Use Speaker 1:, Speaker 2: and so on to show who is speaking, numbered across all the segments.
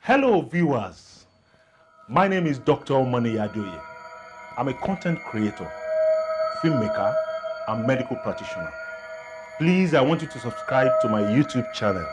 Speaker 1: Hello, viewers. My name is Dr. Omani Adoye. I'm a content creator, filmmaker, and medical practitioner. Please, I want you to subscribe to my YouTube channel.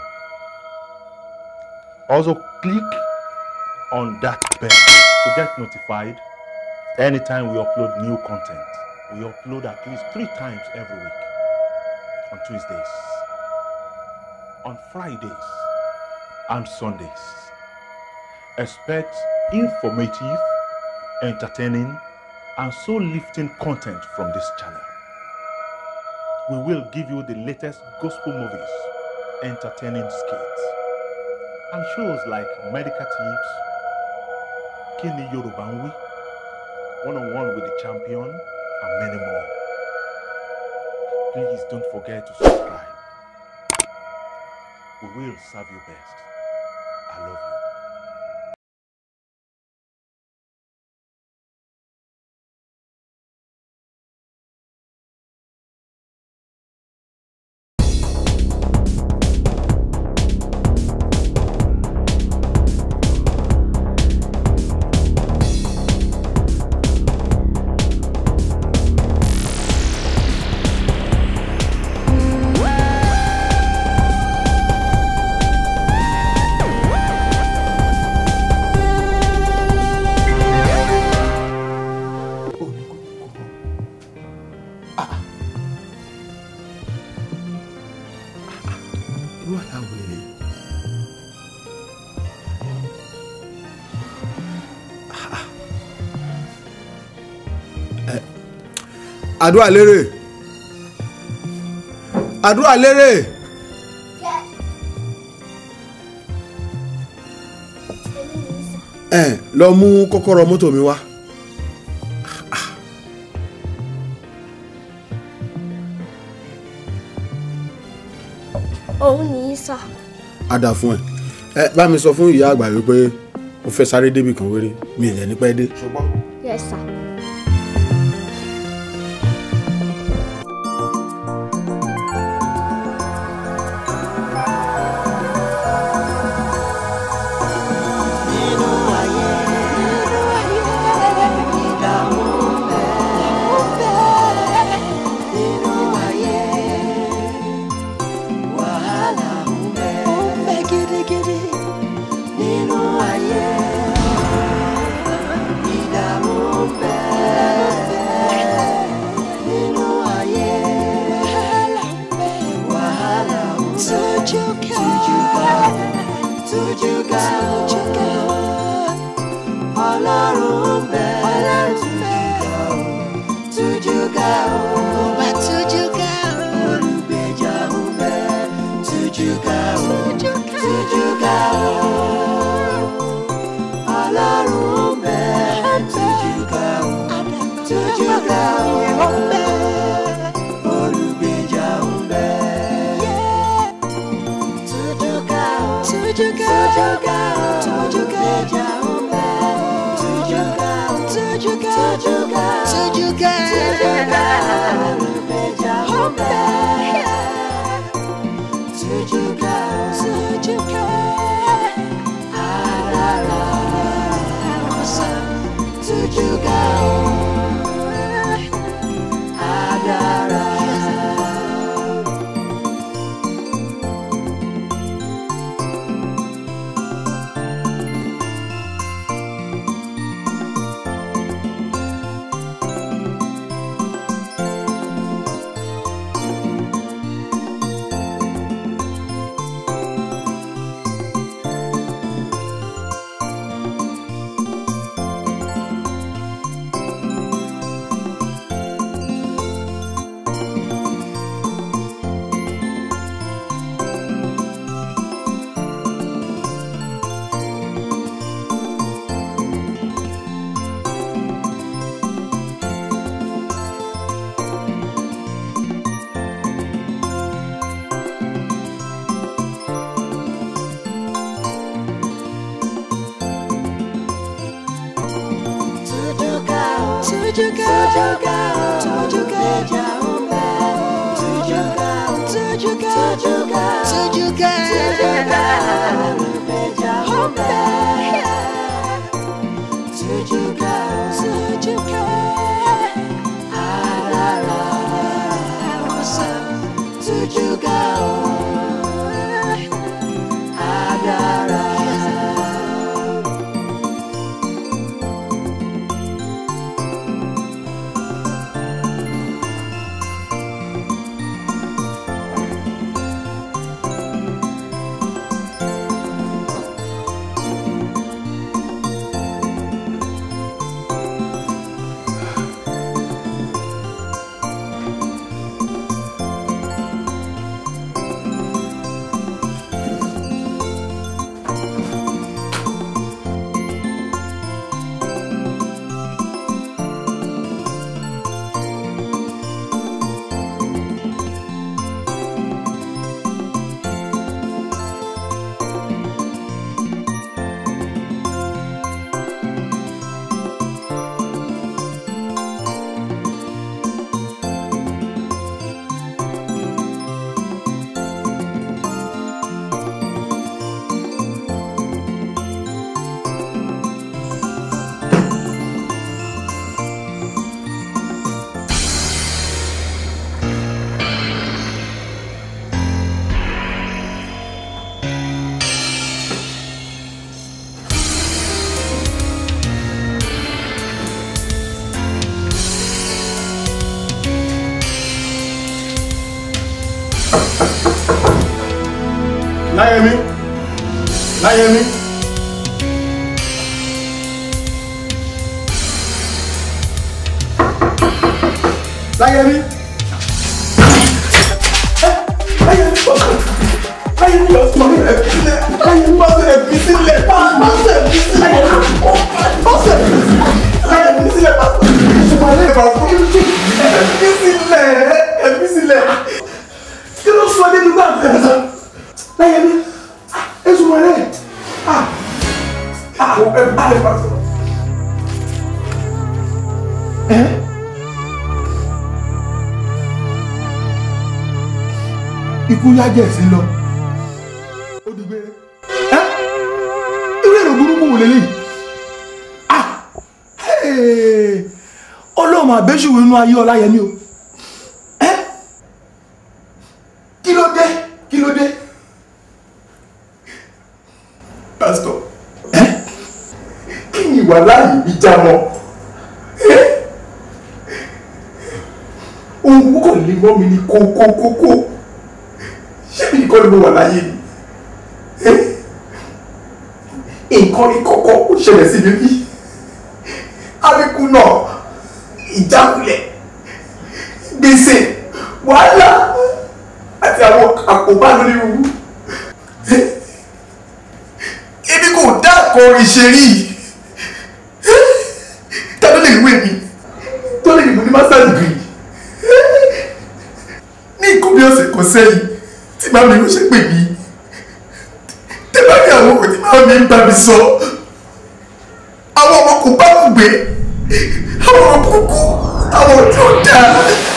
Speaker 1: Also, click on that bell to get notified anytime we upload new content. We upload at least three times every week on Tuesdays, on Fridays, and Sundays. Expect informative, entertaining, and soul lifting content from this channel. We will give you the latest gospel movies, entertaining skits, and shows like Medical Tips, Kini Yoruba ń Wí, One on One with the Champion, and many more. Please don't forget to subscribe. We will serve you best. I love you.
Speaker 2: irú àláwọ̀ rẹ̀ àdúrà lérè àdúrà lérè ẹ lọ mú kọ́kọ́rọ́ mọ́tò mi wá
Speaker 3: òun nìyí sà
Speaker 2: á dà fún ẹ ẹ bá mi sọ fún ìyá àgbà wípé mo fẹ́ sáré débì kan wéré mi ì lẹ́ ní pẹ́ dé. ṣùgbọ́n
Speaker 3: yes sà.
Speaker 4: Tujuka,
Speaker 2: láyẹmí. láyẹmí. láyẹmí bọ́sẹ̀ láyẹmí bọ́sẹ̀ ẹ̀bí sílẹ̀ láyẹmí bọ́sẹ̀ ẹ̀bí sílẹ̀ bọ́sẹ̀ ẹ̀bí sílẹ̀ bọ́sẹ̀ láyẹmí sílẹ̀ bọ́sẹ̀ ṣùgbọ́n bọ́sẹ̀ ẹ̀bí sílẹ̀ ẹ̀bí sílẹ̀ kí ló sọ nínú gbà fẹ́ẹ́ láyẹmí èso wọlé ah ah ẹ̀bí sílẹ̀ bọ́sẹ̀. ikú yájẹ̀ sí lọ. ó di gbére. ẹ irú èrò burúkú wò lélẹ́yìí. ah hey, ọlọ́run àbẹ́sùwò inú ayé ọláyẹmí o. ẹ kí ló dé kí ló dé. pásítọ̀ ẹ kí ni ìwà láàyè mi já mọ́. ẹ ohun kò lè mọ́ mi ní kókókókó ṣé bí nǹkan ni mo wà láyé ni nǹkan ìkọ̀kọ̀ ó ṣẹlẹ̀ sí mi bí àbíkú náà ìjákulẹ̀ gbèsè wàhálà àti àwọn àkóbá lórí ewu ebi kò dá àkọrin ṣe rí tàbí lè wé mi tó lè mú ní master degree ní nǹkan bí ọ̀sẹ̀ kan sẹ́yìn tí màmí ló ṣe pè mí tẹ́lá ní àwọn òkè tí màmí ń bá mi sọ àwọn ọmọ kò bá kú gbé àwọn ọmọ kúkú àwọn ọjọ́ dáa.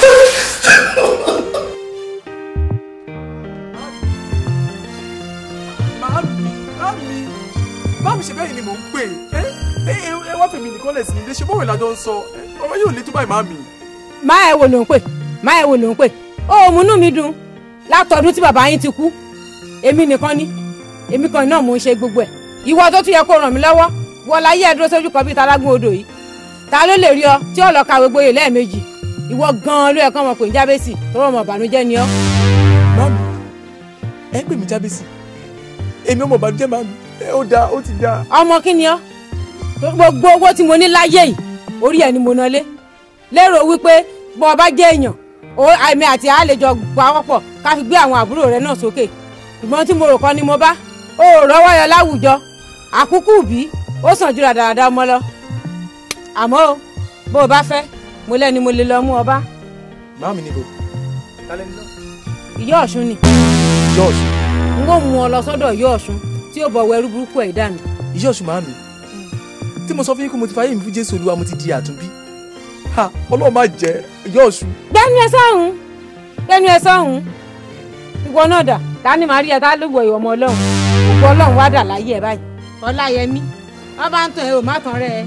Speaker 3: Màámi, màámi, màámi ṣe bẹ́ẹ̀ ni mò ń pè é. Ẹ ẹ wá fèmí nìkan lẹ̀ sí ilé ṣe bọ́wọ̀ ìlàjọ ń sọ. Ọ̀rọ̀ yóò lé tó báyìí màámi.
Speaker 4: má ẹ wo ló ń pè má ẹ wo ló ń pè ó múnú mi dùn látọdún tí bàbá yín ti kú èmi nìkan ni èmi kan náà mò ń ṣe gbogbo ẹ ìwọ tó tún yẹ kó ràn mí lọ́wọ́ wọ láyé ẹ dúró sójú kan bíi talágún odò yìí ta ló lè rí ọ tí ó lọ kàwé gboyè lẹ́ẹ̀mejì ìwọ gan-an ló yẹ kán ọmọ pè ń jábẹ́sì tó rọ̀ mọ̀ bànújẹ́ ni ọ́.
Speaker 3: Màámi, ẹ ń pè mí jábẹ́sì. Èmi ọmọ ìbànújẹ́ màámi. Ẹ ó dáa, ó ti dáa.
Speaker 4: ọmọ kí ni ọ́ gbogbo owó tí mo ní láyé yìí orí ẹ̀ ni mo ná lé lérò wípé bọ́ ọ bá jẹ́ èèyàn ó àmì àti àlejò pawọ́pọ̀ ká fi gbé àwọn àbúrò rẹ náà sókè ìgbọ́n tí mo rò kọ́ ni mo bá ó rọ́wọ́ yọ láwùjọ àkúkú bí ó sàn jù dáadáa ọmọ lọ àmọ́ o bó o bá fẹ́ mo lẹ́ni mo lè lọ mú ọ bá
Speaker 3: Màámi níbo? Kálẹ̀ ní náà.
Speaker 4: ìyá ọ̀ṣun ni
Speaker 3: Yọ̀ọ̀ṣù.
Speaker 4: n ó mú ọ lọ sọ́dọ̀ ìyá ọ̀ṣun tí ó bọ̀ wẹrú burúkú ẹ̀ dànù
Speaker 3: Yọ̀ọ̀ṣù màámi. Tí mo sọ fún yín pé mo ti fàyè mi fún Jésù Olúwa mo ti di àtúnbí. Ha! Ọlọ́run má jẹ́ Yọ̀ọ̀ṣù.
Speaker 4: gbẹ́nu ẹ sọ́hún gbẹ́nu ẹ sọ́hún ìwọ náà dà tani màá rí ẹ tá ló wọ ìwọ ọmọ ọlọ́run òkú ọlọ́run wá dà láyé ẹ báyìí ọláyẹmí wọn bá ń tàn ẹ ò má tàn rẹ ẹ.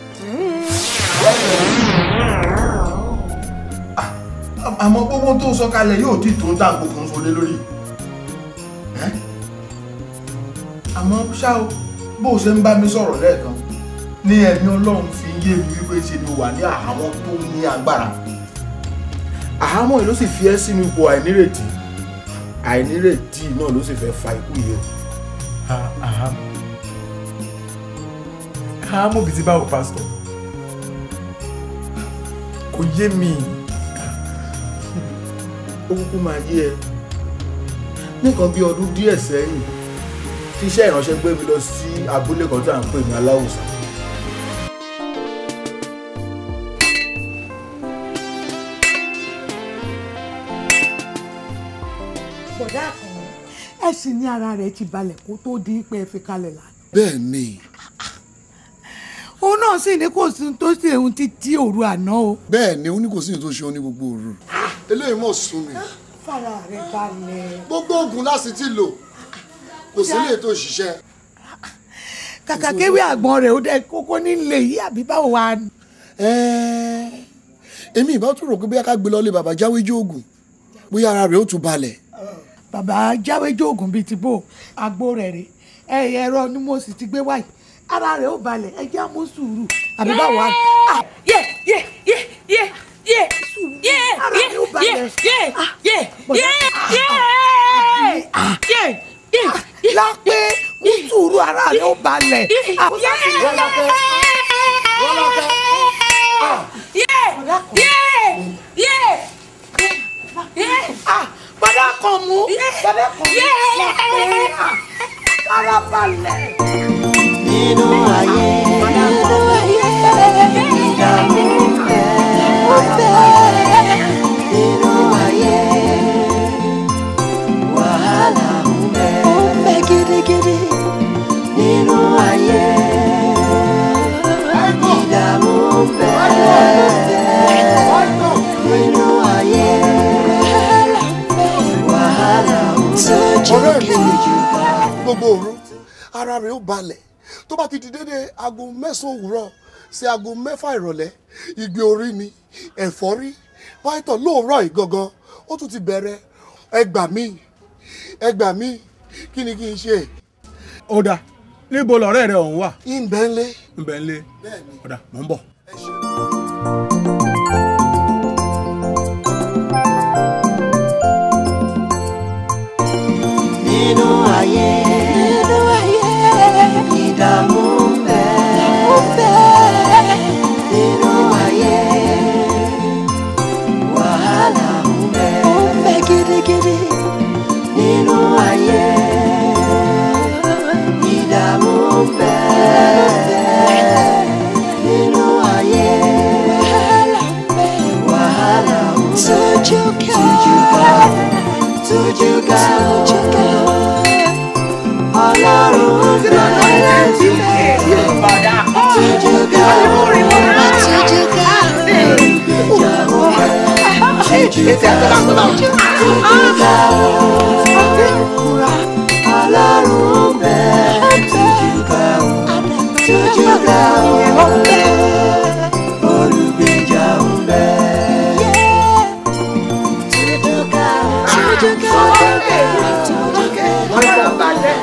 Speaker 2: àmọ́ gbogbo tó sọ kalẹ̀ yóò tí tó ń dà gbogbo ń sọlé lórí Ẹ́? àmọ́ ṣá o bó o ṣe ń bá mi sọ̀rọ̀ lẹ́ẹ̀kan ní ẹ̀mí ọlọ́run fi ń yé mi wípé ṣe ni o wà ní àhámọ́ tó ní agbára àhámọ́ yìí ló sì fi ẹ́ sínú ipò àìnírètí àìnírètí náà ló sì fẹ́ fa ikú yìí o
Speaker 3: Àhámọ́. Àhámọ́ bìí ti báwo pásítọ̀? Kò yé mi.
Speaker 2: ó kúkú máa yé ẹ nìkan bí ọdún díẹ̀ sẹ́yìn tí iṣẹ́ ìránṣẹ́ gbé mi lọ sí abúlé kan tí à ń pè ní aláwùsá
Speaker 5: bọ̀dá kan ẹ sì ní ara rẹ̀ ti balẹ̀ kó tó di pé ẹ fi kalẹ̀ lánàá.
Speaker 6: bẹ́ẹ̀ ni
Speaker 5: òun náà sì ní kò sí tó ṣe òun títí òru àná o.
Speaker 6: bẹ́ẹ̀ ni ó ní kò sí ní tó ṣe ó ní gbogbo òru eléyìí mọ̀ sún mi
Speaker 5: fara rẹ̀ balẹ̀.
Speaker 6: gbogbo oògùn láti ti lò kò sí lè tó ṣiṣẹ́
Speaker 5: kàkà kéwì àgbọn rẹ̀ ó dẹ kókó nílé yìí àbí báwo wà ní.
Speaker 6: Ẹ́ẹ́, èmi ìbá tún rò pé bóyá ká gbé lọ lé bàbá jáwé jóògùn bóyá ara rẹ̀ ó tún balẹ̀
Speaker 5: bàbá jáwé jóògùn bíi ti bò àgbo rẹ̀ rè ẹ ẹ̀rọ ni mo sì ti gbé wáyé ara rẹ̀ ó balẹ̀ ẹ jẹ́ àmú sùúrù àbí báwo wà ní. Ah,
Speaker 4: yé yé yé yé yé yé
Speaker 5: Ara mi ò balẹ̀.
Speaker 4: yé yé yé
Speaker 5: bọ̀dá.
Speaker 4: yé yé yé yé.
Speaker 5: lápé ní sùúrù ara rẹ ó balẹ̀. bàdá kan mú bàdá kan mú ara balẹ̀.
Speaker 7: nínú ayé nínú ayé ìdààmú ń bẹ nínú ayé wàhálà ń bẹ ó ń bẹ gidigidi nínú ayé ìdààmú ń bẹ nínú ayé wàhálà ń bẹ
Speaker 6: ọ̀rẹ́ mi gbogbo òru ara rẹ̀ ó balẹ̀ tó bá ti di dédé aago mẹ́sàn-án òwúrọ̀ sí aago mẹ́fà ìrọ̀lẹ́ ìgbé orí ni ẹ̀fọ́rí pàìtọ̀ lóòrọ̀ yìí gangan ó tún ti bẹ̀rẹ̀ ẹgbà mí ẹgbà mí kí ni kí n ṣe.
Speaker 1: ó dáa níbo lọ̀rẹ́ rẹ ọ̀hún wà.
Speaker 6: ìbẹ̀ ń lé.
Speaker 1: ìbẹ̀ ń lé. ó dáa mò ń bọ̀.
Speaker 7: nínú ayé nínú ayé ìdààmú ń bẹ ń bẹ nínú ayé wàhálà ń bẹ ń bẹ gidigidi nínú ayé ìdààmú ń bẹ nínú ayé wàhálà ń bẹ tójú ká tójú ká ọlọ́run ń bẹ tójú ká tójú ká tójú ká ọlọ́run ń bẹ tójú ká tójú ká olùgbèjà ń bẹ. tójú ká tójú ká
Speaker 5: ara balẹ̀.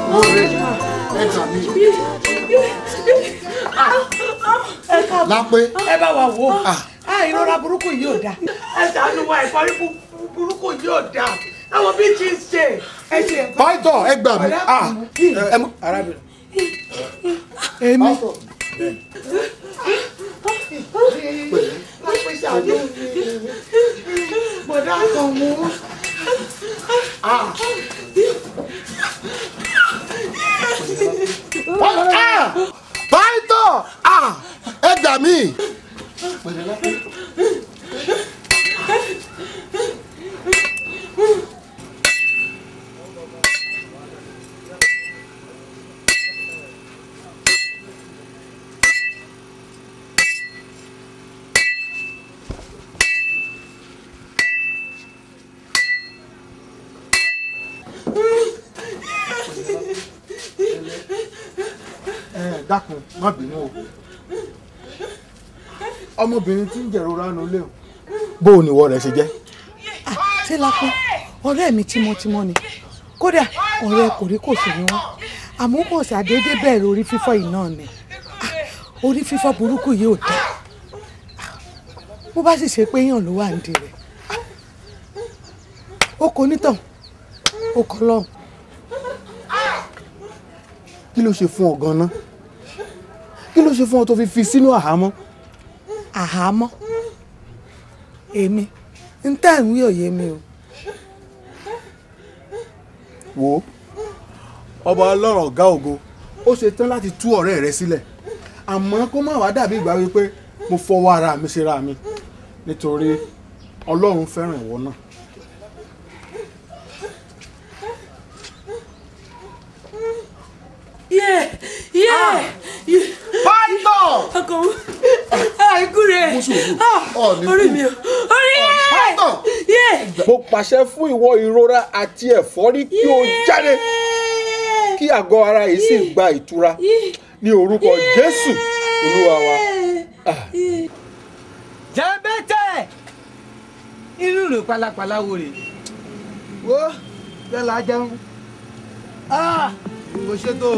Speaker 6: lápé
Speaker 5: ẹ bá wa wò ó ìrora burúkú yìí ò dáa ẹ ṣàánú wa ìfọrí burúkú yìí ò dáa àwọn bí ti ń ṣe ẹ ṣe nǹkan.
Speaker 6: pàìtọ̀ ẹgbà mí.
Speaker 1: arábìnrin.
Speaker 5: èmi. lápẹ́ ṣàánú mi bọ̀dá kan mú.
Speaker 6: pàìtọ̀ ẹgbà mí.
Speaker 2: ẹ dákun má bínú o ọmọbìnrin tí ń jẹ̀rora nu lé o bó o níwọ rẹ̀ ṣe jẹ́.
Speaker 5: ṣé lápẹ́ ọ̀rẹ́ mi tímọ́tímọ́ ni kódà ọ̀rẹ́ kòríkòsùn ni wọ́n àmọ́ kò ṣàdédé bẹ̀rẹ̀ orí fífọ́ yìí náà ni Ah, orí fífọ́ burúkú yìí ò dá bó bá sì ṣe pé èèyàn ló wà nídìí rẹ̀ ó kò nítàn ó kọ́ lọ́hùn
Speaker 2: kí ló ṣe fún ọ ganan kí ló ṣe fún ọ tó fi fi sínú àhámọ́.
Speaker 5: àhámọ́ èmi ń tẹ̀ ń wí òye mi o
Speaker 2: wò ó ọba ọlọ́run ọ̀gá ògo ó ṣe tán láti tú ọ̀rẹ́ rẹ sílẹ̀ àmọ́ kó má wàá dàbí ìgbà wípé mo fọwọ́ ara mi ṣe ra mi nítorí ọlọ́run fẹ́ràn ìwọ náà.
Speaker 3: Yeah, yeah, yeah.
Speaker 6: pàìtọ̀
Speaker 3: Ọkọ mi. Àìkú rẹ̀.
Speaker 6: ọ̀ọ́ni
Speaker 3: Orí mi o. Orí ẹ̀.
Speaker 6: pàìtọ̀
Speaker 3: Yeah.
Speaker 8: mo pàṣẹ fún ìwọ ìrora àti ẹ̀fọ́rí kí o jáde kí àgọ́ ara yìí sì gba ìtura ní orúkọ jésù olúwa wa.
Speaker 9: jẹ́bẹ́tẹ̀ irú rẹ̀ pálapàla wo rè.
Speaker 2: wo bẹ́ẹ̀ la jẹun kò ṣètò.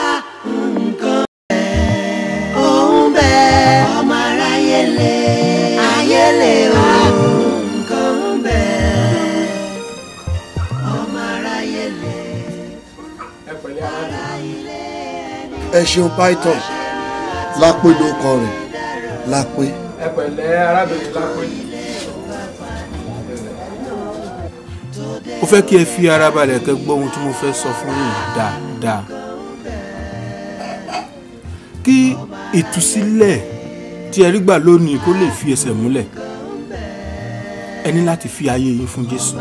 Speaker 7: òun bẹ ọmọ aráyé lé ayé lé o nǹkan ń bẹ ọmọ aráyé lé
Speaker 2: ẹ pẹ̀lẹ́ arábìnrin
Speaker 6: ẹ ṣeun python lápé ló kọ rẹ̀ lápé.
Speaker 8: ẹ pẹ̀lẹ́ arábìnrin lápé.
Speaker 10: mo fẹ́ kí ẹ fi ara balẹ̀ kẹ́ gbọ́ ohun tí mo fẹ́ sọ fún yín dáadáa kí ìtúsílẹ̀ tí ẹ rí gbà lónìí kó lè fi ẹsẹ̀ múlẹ̀ ẹ ní láti fi ayé yín fún Jésù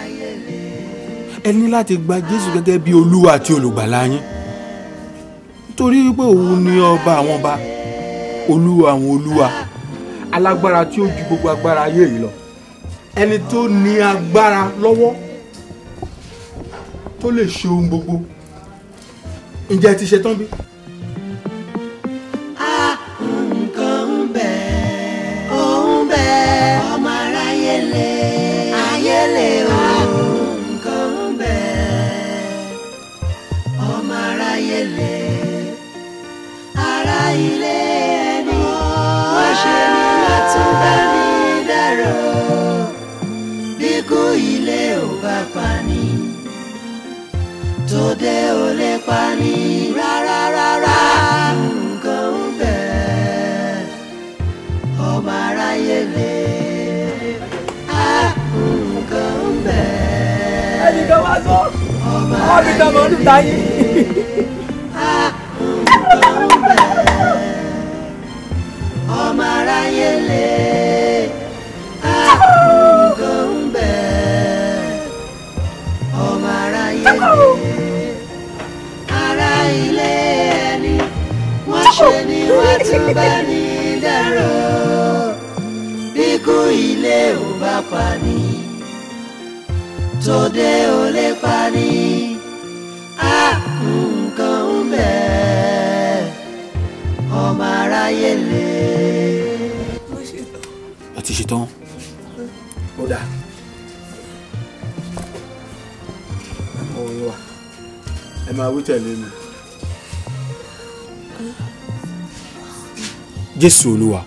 Speaker 10: ẹ ní láti gba Jésù gẹ́gẹ́ bí olúwa àti olùgbàlà yín nítorí pé òun ni ọba àwọn ọba olúwa àwọn olúwa alágbára tí ó ju gbogbo agbára ayé yìí lọ ẹni tó ní agbára lọ́wọ́ tó lè ṣe ohun gbogbo ǹjẹ́ ẹ ti ṣe tán bí.
Speaker 7: nǹkan ń bẹ ó ń bẹ ọmọ aráyé lè ayé lè o nǹkan ń bẹ ọmọ aráyé lè ara ilé ẹni wọ́n ṣe ní látún bá ní dárò bí kú ilé ò bá pa ní tòde ò lè pa ní rárá rárá nǹkan ń bẹ ọmọ aráyé lè á nǹkan ń bẹ.
Speaker 3: ẹnìkan wá sọ
Speaker 7: ọmọ
Speaker 3: ọmọ mi tọmọ ọdún táyé.
Speaker 7: ọmọ aráyé lè á nǹkan ń bẹ ọmọ aráyé lè ara ilé ẹni wọ́n ṣe ni wọ́n tún bá ní dárò bí kú ilé ò bá pa ní tòde ò lè pa ní á nǹkan ń bẹ ọmọ aráyé lè.
Speaker 10: ẹ ti ṣe tán.
Speaker 8: ó dà ọ̀hún yín wà ẹ máa wí tẹ̀lé mi.
Speaker 10: jésù olúwa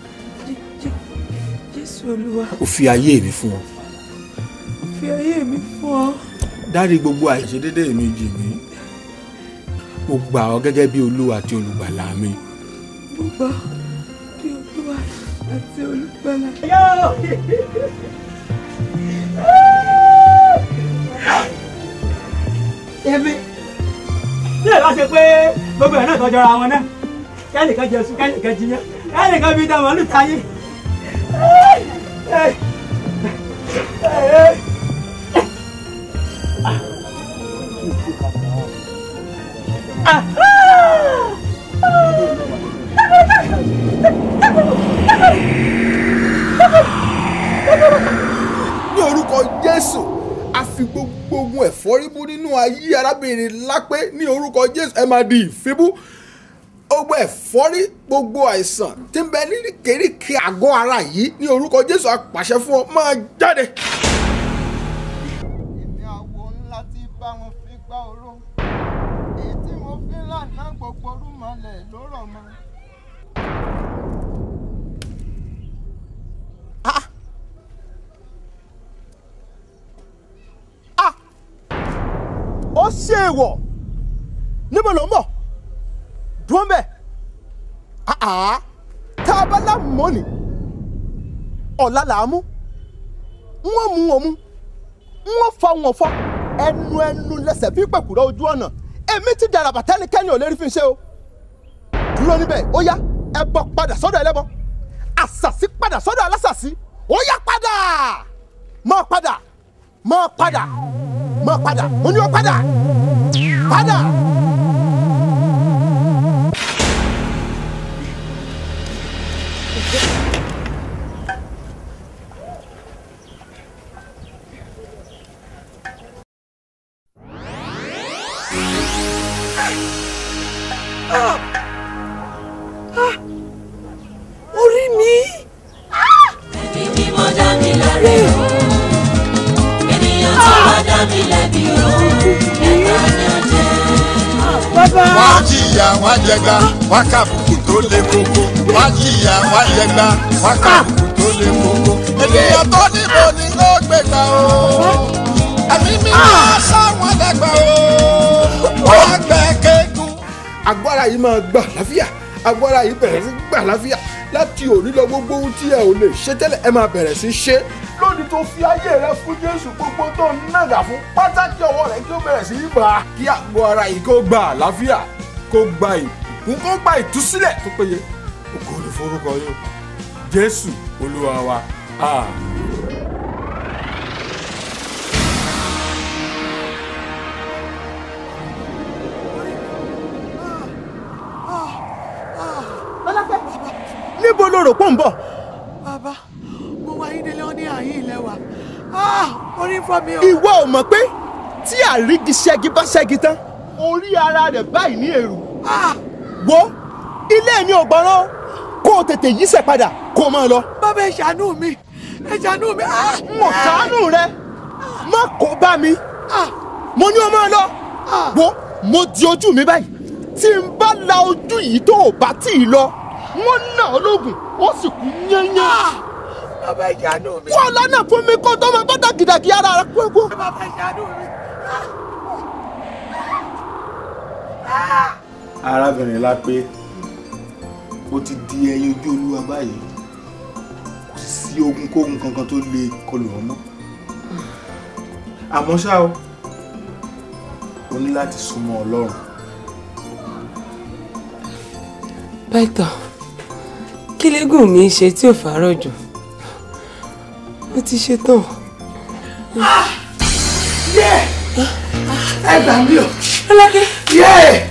Speaker 3: jésù olúwa
Speaker 10: ó fi ayé mi fún ọ
Speaker 3: fi ayé mi fún ọ.
Speaker 10: dárí gbogbo àìṣedédé mi jì mí mo gbà ọ gẹ́gẹ́ bí olúwa àti olùgbàlà mi
Speaker 3: mo gbà bí olúwa àti olùgbàlà.
Speaker 9: èmi tí èèyàn ṣe pé gbogbo ẹ̀ náà tọ́jọ́ra wọn náà kẹ́nìkan jẹ sùn kẹ́nìkan jiyàn kẹ́nìkan fi dàmọ́ ní tayé.
Speaker 8: ní orúkọ jésù a fi gbogbo ogun ẹ̀fọ́rí bú nínú ayé arábìnrin lápé ní orúkọ jésù ẹ máa di ìfibú gbogbo ẹ̀fọ́rí gbogbo àìsàn tí ń bẹ níríkèéríkèé àgọ́ ara yìí ní orúkọ jésù a pàṣẹ fún ọ máa jáde.
Speaker 11: èmi àwo ńlá tí bá wọn fi gbá oró èyí tí mo fi lànà gbogbo rúmọlẹ̀ ló rọ̀ mọ́.
Speaker 2: ó ṣe èèwọ̀ níbo ló ń bọ̀ dúró mbẹ́ àá tá a bá lámọ́ ni ọ̀la là á mú wọ́n mú wọn mú wọ́n fa wọn fọ́ ẹnu ẹnu lẹ́sẹ̀ fi pẹ̀kúrọ̀ ojú ọ̀nà èmi ti dàrà bàtà ẹnikẹ́ni ò lè rí fi ṣe o dúró níbẹ̀ ó yá ẹbọ padà sọ́dọ̀ ẹlẹ́bọ àṣàṣì padà sọ́dọ̀ alásàṣì ó yá padà máa padà máa padà máa padà mo ní o padà padà.
Speaker 3: orí mi.
Speaker 7: ẹbí mímọ́ dá mi láre o ènìyàn tó bá dá mi lẹ́bi o ẹ̀ka ni ó jẹ́.
Speaker 12: wọ́n á jìyà wọ́n á jẹgba wọ́n á kàbùkù tó lé koko wọ́n á jìyà wọ́n á jẹgba wọ́n á kàbùkù tó lé koko ènìyàn tó níbo ni ó gbégbá o ẹ̀mí mi máa sáwọn dẹ́gbà o wọ́n á gbẹ kéegun.
Speaker 8: agbára yìí máa gbà láfíà agbára yìí bẹ̀rẹ̀ sí gbà láfíà láti òní lọ gbogbo ohun tí ẹ ò lè ṣe tẹ́lẹ̀ ẹ máa bẹ̀rẹ̀ sí ṣe lónìí tó fi ayé rẹ fún jésù gbogbo tó ń nàgà fún pátákì ọwọ́ rẹ kí ó bẹ̀rẹ̀ sí í bà á kí àgọ́ ara yìí kó gba àlàáfíà kó gba ìbùkún kó gba ìtúsílẹ̀ tó péye ògo ni forúkọ yín jésù olúwa wa àmín.
Speaker 2: níbo lo rò pọ̀ ń bọ̀.
Speaker 5: bàbá mo wá yín délé wọn ní àyín ilẹ̀ wa orí ń fọ́ mi o.
Speaker 2: ìwọ ò mọ̀ pé tí àrígi ṣẹ́gi bá ṣẹ́gi tán orí ara rẹ̀ báyìí ní èrò. wo ilé mi ò gbọ́ràn kó o tètè yíṣẹ́ padà kó o máa lọ.
Speaker 5: bàbá ẹ ṣàánú mi ẹ ṣàánú mi.
Speaker 2: mo ṣàánú rẹ má kó bá mi mo ní o máa lọ wo mo di ojú mi báyìí tí n bá la ojú yìí tó o bá tì í lọ wọ́n ná ọ lóògùn ó sì kú yányán.
Speaker 5: bàbá ẹ ṣàánú mi.
Speaker 2: wọ́n lọ́nà fún mi kó tó máa bá dàgídàgí ara rẹ kú ẹ̀kú.
Speaker 5: bàbá ẹ ṣàánú mi.
Speaker 10: arábìnrin lápé ó ti di ẹyin ojú olúwa báyìí kò sì sí ogun kógun kankan tó lè kọlù wọn mọ́ àmọ́ ṣá o o ní láti súnmọ́ ọlọ́run
Speaker 13: pẹ́tọ̀ kí lẹ́gùn mi ṣe tí ò fàárọ̀ jù mo ti ṣe tán.
Speaker 5: yé ẹ gbà mí o.
Speaker 13: Rọ́lákẹ́.
Speaker 5: yé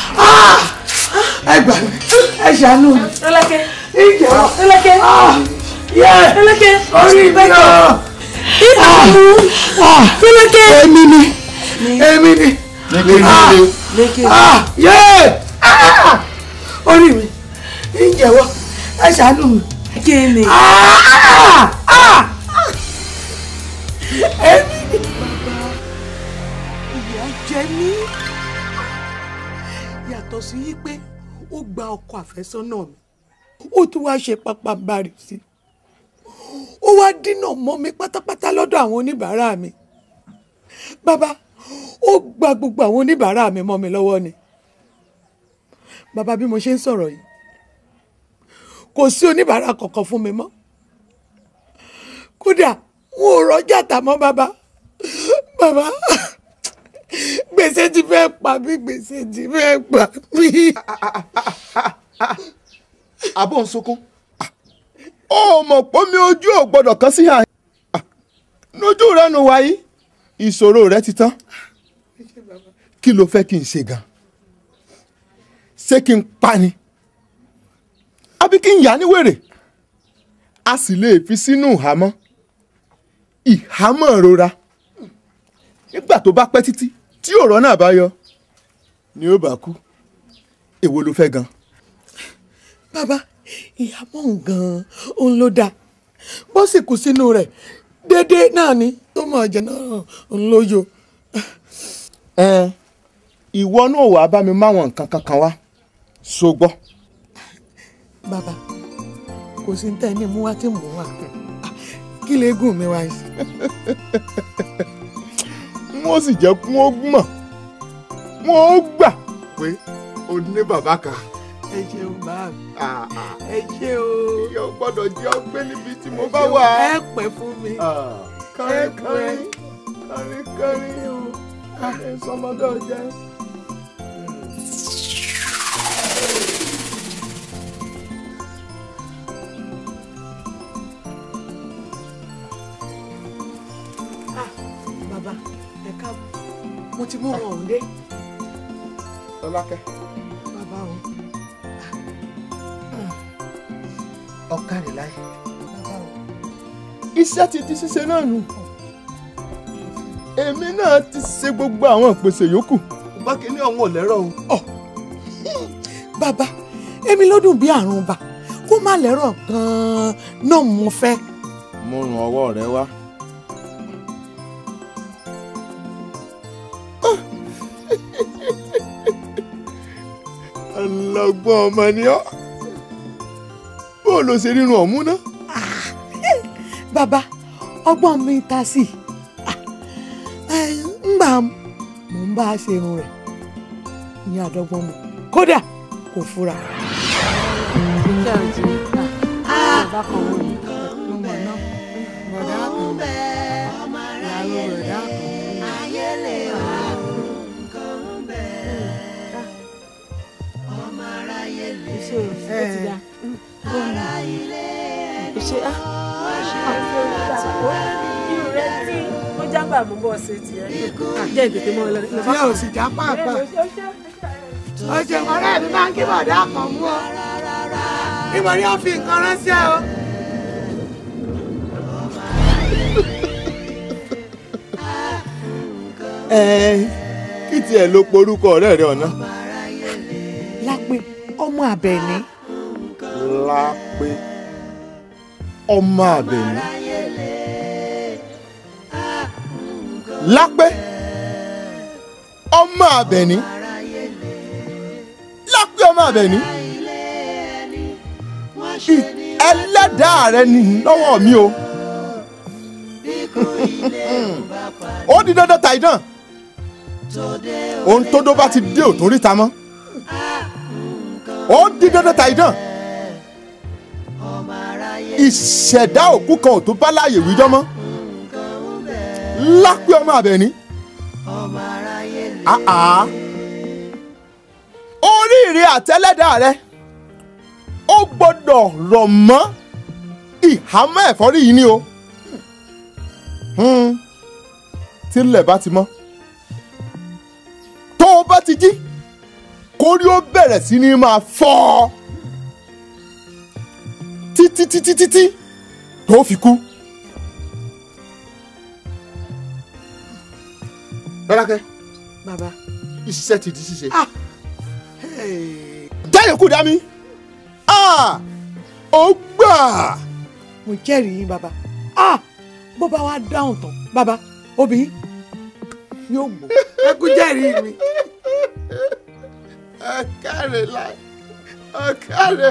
Speaker 5: ẹ gbà mí ẹ ṣàánú mi.
Speaker 13: Rọ́lákẹ́.
Speaker 5: ìjọ
Speaker 13: Rọ́lákẹ́.
Speaker 5: yé
Speaker 13: Rọ́lákẹ́.
Speaker 5: orí mi o.
Speaker 13: ìdààmú Rọ́lákẹ́.
Speaker 5: èmi ni èmi ni. Ah, yé orí mi ìjẹ̀wọ́ ẹ ṣàánú mi.
Speaker 13: kí ni.
Speaker 5: èmi ni. ìyà jẹ mí yàtọ̀ sí yí pé ó gba ọkọ àfẹ́sọ́nà mi ó tún wá ṣe pápánbarì sí i ó wá dínà mọ́ mi pátápátá lọ́dọ̀ àwọn oníbàárà mi bàbá ó gba gbogbo àwọn oníbàárà mi mọ́ mi lọ́wọ́ ni bàbá bí mo ṣe ń sọ̀rọ̀ yìí kò sí oníbàárà kankan fún mi mọ́ kódà wọn ò rọ́jà tà mọ́ bàbá bàbá gbèsè ti fẹ́ pa mí gbèsè ti fẹ́ pa mí.
Speaker 2: àbọ̀ ń sunkún ó mọ̀ pé mi ojú ò gbọ́dọ̀ kán sí àyè lójú rẹ nù wáyé ìṣòro rẹ ti tán kí ló fẹ́ kí n ṣe gan ṣé kí n pa ni àbí kí n yà ní wèrè a sì lè fi sínú ìhámọ́ ìhámọ́ rora nígbà tó bá pẹ́ títí tí ọ̀rọ̀ náà bá yọ ni ó bá kú èwo ló fẹ́ gan.
Speaker 5: bàbá ìyàmọ̀ gan-an òun ló dáa bó sì kú sínú rẹ̀ déédéé náà ni tó mọ̀ ọ̀jẹ̀ náà òun ló yọ.
Speaker 2: ẹ ìwọ náà wàá bá mi máwọn nǹkan kankan wá so gbọ́.
Speaker 5: bàbá kò sí tẹ́ ní mú wá tí mò ń wà kí lè gùn mi wá sí.
Speaker 2: wọ́n sì jẹ́ kí wọ́n mọ̀ wọ́n gbà pé o ní bàbá kan.
Speaker 5: ẹ ṣeun bá mi ẹ ṣe o.
Speaker 2: ìyá ò gbọ́dọ̀ jẹ́ ọgbẹ́ níbi tí mo bá wà.
Speaker 5: ẹ pẹ́ fún mi.
Speaker 2: kárín kárín kárín kárín o ẹ sọmọdé ọjẹ.
Speaker 5: bàbá ẹ káàbọ̀ mo ti mú wọn òun dé.
Speaker 2: Ọlákẹ́.
Speaker 5: bàbá o.
Speaker 2: ọ̀kadì láyé. iṣẹ́ ti di ṣíṣe náà nù. èmi náà ti ṣe gbogbo àwọn ìpèsè yòókù. bá kínní ọ̀hún ò lẹ́rọ̀ o.
Speaker 5: bàbá èmi ló dùn bí àrùn bà kó má lẹ́rọ̀ gan-an náà mo fẹ́.
Speaker 2: mo ràn ọwọ́ rẹ wá. ọlọ́gbọ́n ọmọ ni ọ́ bó ló ṣe rírun ọ̀mú ná.
Speaker 5: bàbá ọgbọ́n mi ta sí i ngbà mò ń bá a ṣe irun rẹ̀ ìyẹn àdọ́gbọ́n mọ̀ kódà kò fura.
Speaker 13: jágbà mú bọ́ ṣe tiẹ̀ jẹ́ ìtètè mọ́ ọ lọ.
Speaker 5: tí a ò sì já pàápàá ọ̀sẹ̀ ọ̀rẹ́ mi máa ń kí bọ̀dá kan mú ọ níbo ni wọ́n fi nǹkan ránṣẹ́ o.
Speaker 14: ẹ kí tiẹ̀ ló porúkọ ọ̀rẹ́ rẹ ọ̀nà.
Speaker 5: lápé ọmọ àbẹ̀ní.
Speaker 14: lápé ọmọ àbẹ̀ní. lápé ọmọ àbẹ̀ní. lápé ọmọ àbẹ̀ní. Ì- ẹlẹ́dàá rẹ ni lọ́wọ́ mi o. ó di dandan tàìdán ohun tó dó bá ti dé òtún ríta mọ́ ó di dandan tàìdán ìṣẹ̀dá òkú kan ò tó bá láàyè wíjọ́ mọ́ lápẹ́ ọmọ àbẹ̀ní àá oríire àtẹlẹ́dà rẹ ó gbọ́dọ̀ rọ̀ mọ́ ìhámọ́ ẹ̀fọ́rí yìí ni o Hmm. tílẹ̀ bá ti mọ́ tó o bá ti jí kórí ó bẹ̀rẹ̀ sí ní máa fọ́ ọ títí títí títí tó fi kú. Bọ́lákẹ́
Speaker 5: bàbá
Speaker 14: iṣẹ́ ti di ṣíṣe. jáde kú dá mi Ah! ó gbà.
Speaker 5: mo jẹ́rìí yín bàbá ah bó bá wá dáhùn tán bàbá obìnrin yóò gbọ́ ẹ kú jẹ́rìí mi.
Speaker 14: ẹ káre láì ẹ káre.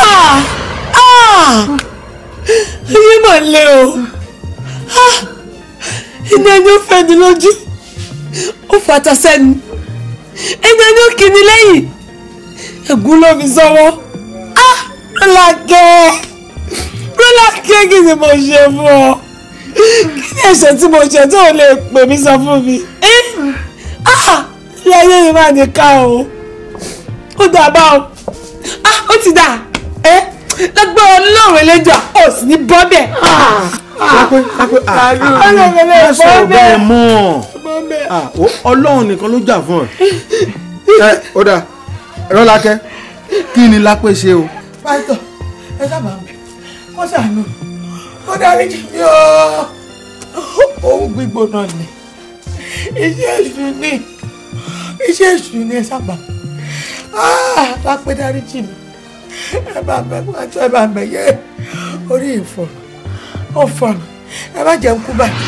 Speaker 13: ayé mà le o Ah! iná ẹni ó fẹ́ ni lójú ó fata sẹ́nu ẹni ẹni ó kì ní lẹ́yìn ẹ̀gún ló fi sọ́wọ́ Ah! Rọ́lákẹ́ Rọ́lákẹ́ kí ni mo ṣe fún ọ kí ni ẹ̀ṣẹ̀ tí mo ṣe tó o lè pè mí sọ fún mi Eh! Ah! ilé ayé yìí máa ní ká o ó dà bá o Ah! ó ti dà ẹ́ lágbára ọlọ́run ẹlẹ́jà ó sì ní bọ́ bẹ́ẹ̀.
Speaker 10: lápẹ́ lápẹ́
Speaker 13: ọlọ́run ẹlẹ́jà
Speaker 10: má sọ̀rọ̀
Speaker 13: bọ́ bẹ́ẹ̀.
Speaker 10: bẹ́ẹ̀ mọ́ Ah, ó- ọlọ́run nìkan ló jà fún ọ. ẹ ó dà rọ́lákẹ́ kí ni lápẹ́ ṣe o.
Speaker 5: pásítọ̀ ẹ dábàá mi kó ṣàánú kó dárí jì mí o òun gbígbóná ni iṣẹ́ èṣù ni iṣẹ́ èṣù ni ẹ sábà lápẹ́ dárí jì mí ẹ bá bẹ pátá ẹ bá bẹ yẹ orí ìfọ̀nà ó fọ̀nà ẹ má jẹun kú báyìí.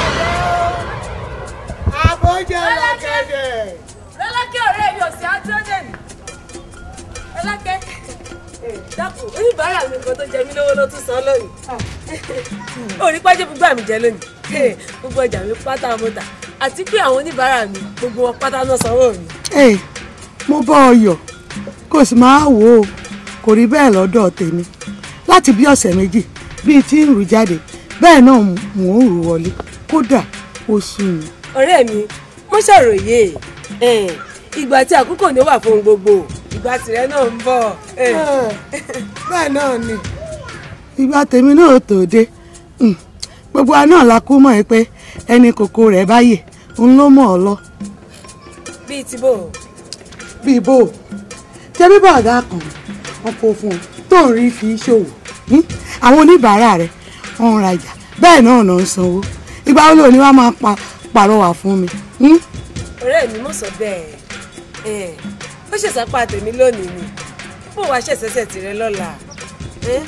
Speaker 11: àbójẹ lọ́kẹ́dẹ̀.
Speaker 4: Rọ́lákẹ́ ọ̀rẹ́ mi ò sí àtúndé mi. Rọ́lákẹ́ dákun oníbàárà mi kan tó jẹ mí lówó ló tún san lónìí. Orí pàjẹ́ gbogbo àmì jẹ lónìí. Gbogbo ọjà mi pátá mọ́tà àti pé àwọn oníbàárà mi gbogbo wọn pátá náà sanwó mi.
Speaker 5: Ẹ mo bọ́ ọ yọ̀ kò sì máa wò ó kò rí bẹ́ẹ̀ lọ́dọ̀ tèmi láti bí ọ̀sẹ̀ méjì bíi tí ń rù jáde bẹ́ẹ̀ náà mò ń rù wọlé kódà ó sú mi.
Speaker 4: Ọ̀rẹ́ mi mo ṣàròyé eh, ìgbà tí àkókò ní ó wà fún ohun gbogbo ìgbà tìrẹ náà ń bọ̀. eh.
Speaker 5: bẹ́ẹ̀ náà ni. ìgbà tèmi náà tó dé Hmm, gbogbo wa náà la kú mọ̀ ẹ́ pé ẹni kòkó rẹ̀ báyè ń ló mọ̀ ọ́ lọ.
Speaker 4: Bíi ti bò.
Speaker 5: bíi bò ó ṣé bíbá ọ̀gá kan wọn kó fún ọ tó ń rí fi ṣòwò Hmm, àwọn oníbàárà rẹ̀ wọ́n ń rajà bẹ́ẹ̀ náà náà ń sanwó ìgbà wo ló ní wàá máa pa pàrọwà fún mi. Hmm?
Speaker 4: ọ̀rẹ́ mi mọ̀ sọ bẹ́ẹ̀ ẹ̀ ó ṣèṣàpá tèmi lónìí ni bó wàá ṣẹ̀ṣẹ̀ṣẹ̀ tirẹ̀ lọ́la. ẹ̀?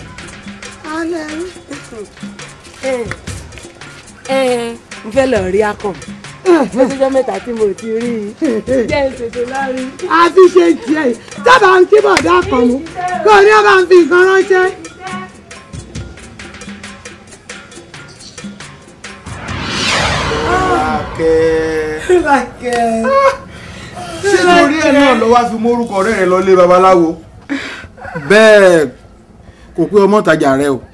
Speaker 4: ẹ̀ ẹ̀ n fẹ́ lọ rí akàn lọ́sọ̀jọ́ mẹ́ta tí mo ti rí i jẹ́ ìṣètò lárí.
Speaker 5: a ti ṣe tiẹ̀ dábàá ń kí bọ̀dá kan mú kó o ní ọba ń fi nǹkan ránṣẹ́.
Speaker 10: Rọ́lákẹ́.
Speaker 5: Rọ́lákẹ́.
Speaker 10: ṣé torí ẹ̀ náà ló wá fi mórúkọ ọ̀rẹ́ rẹ lọ lé babaláwo bẹ́ẹ̀ kò pé ọmọ ìtajà rẹ o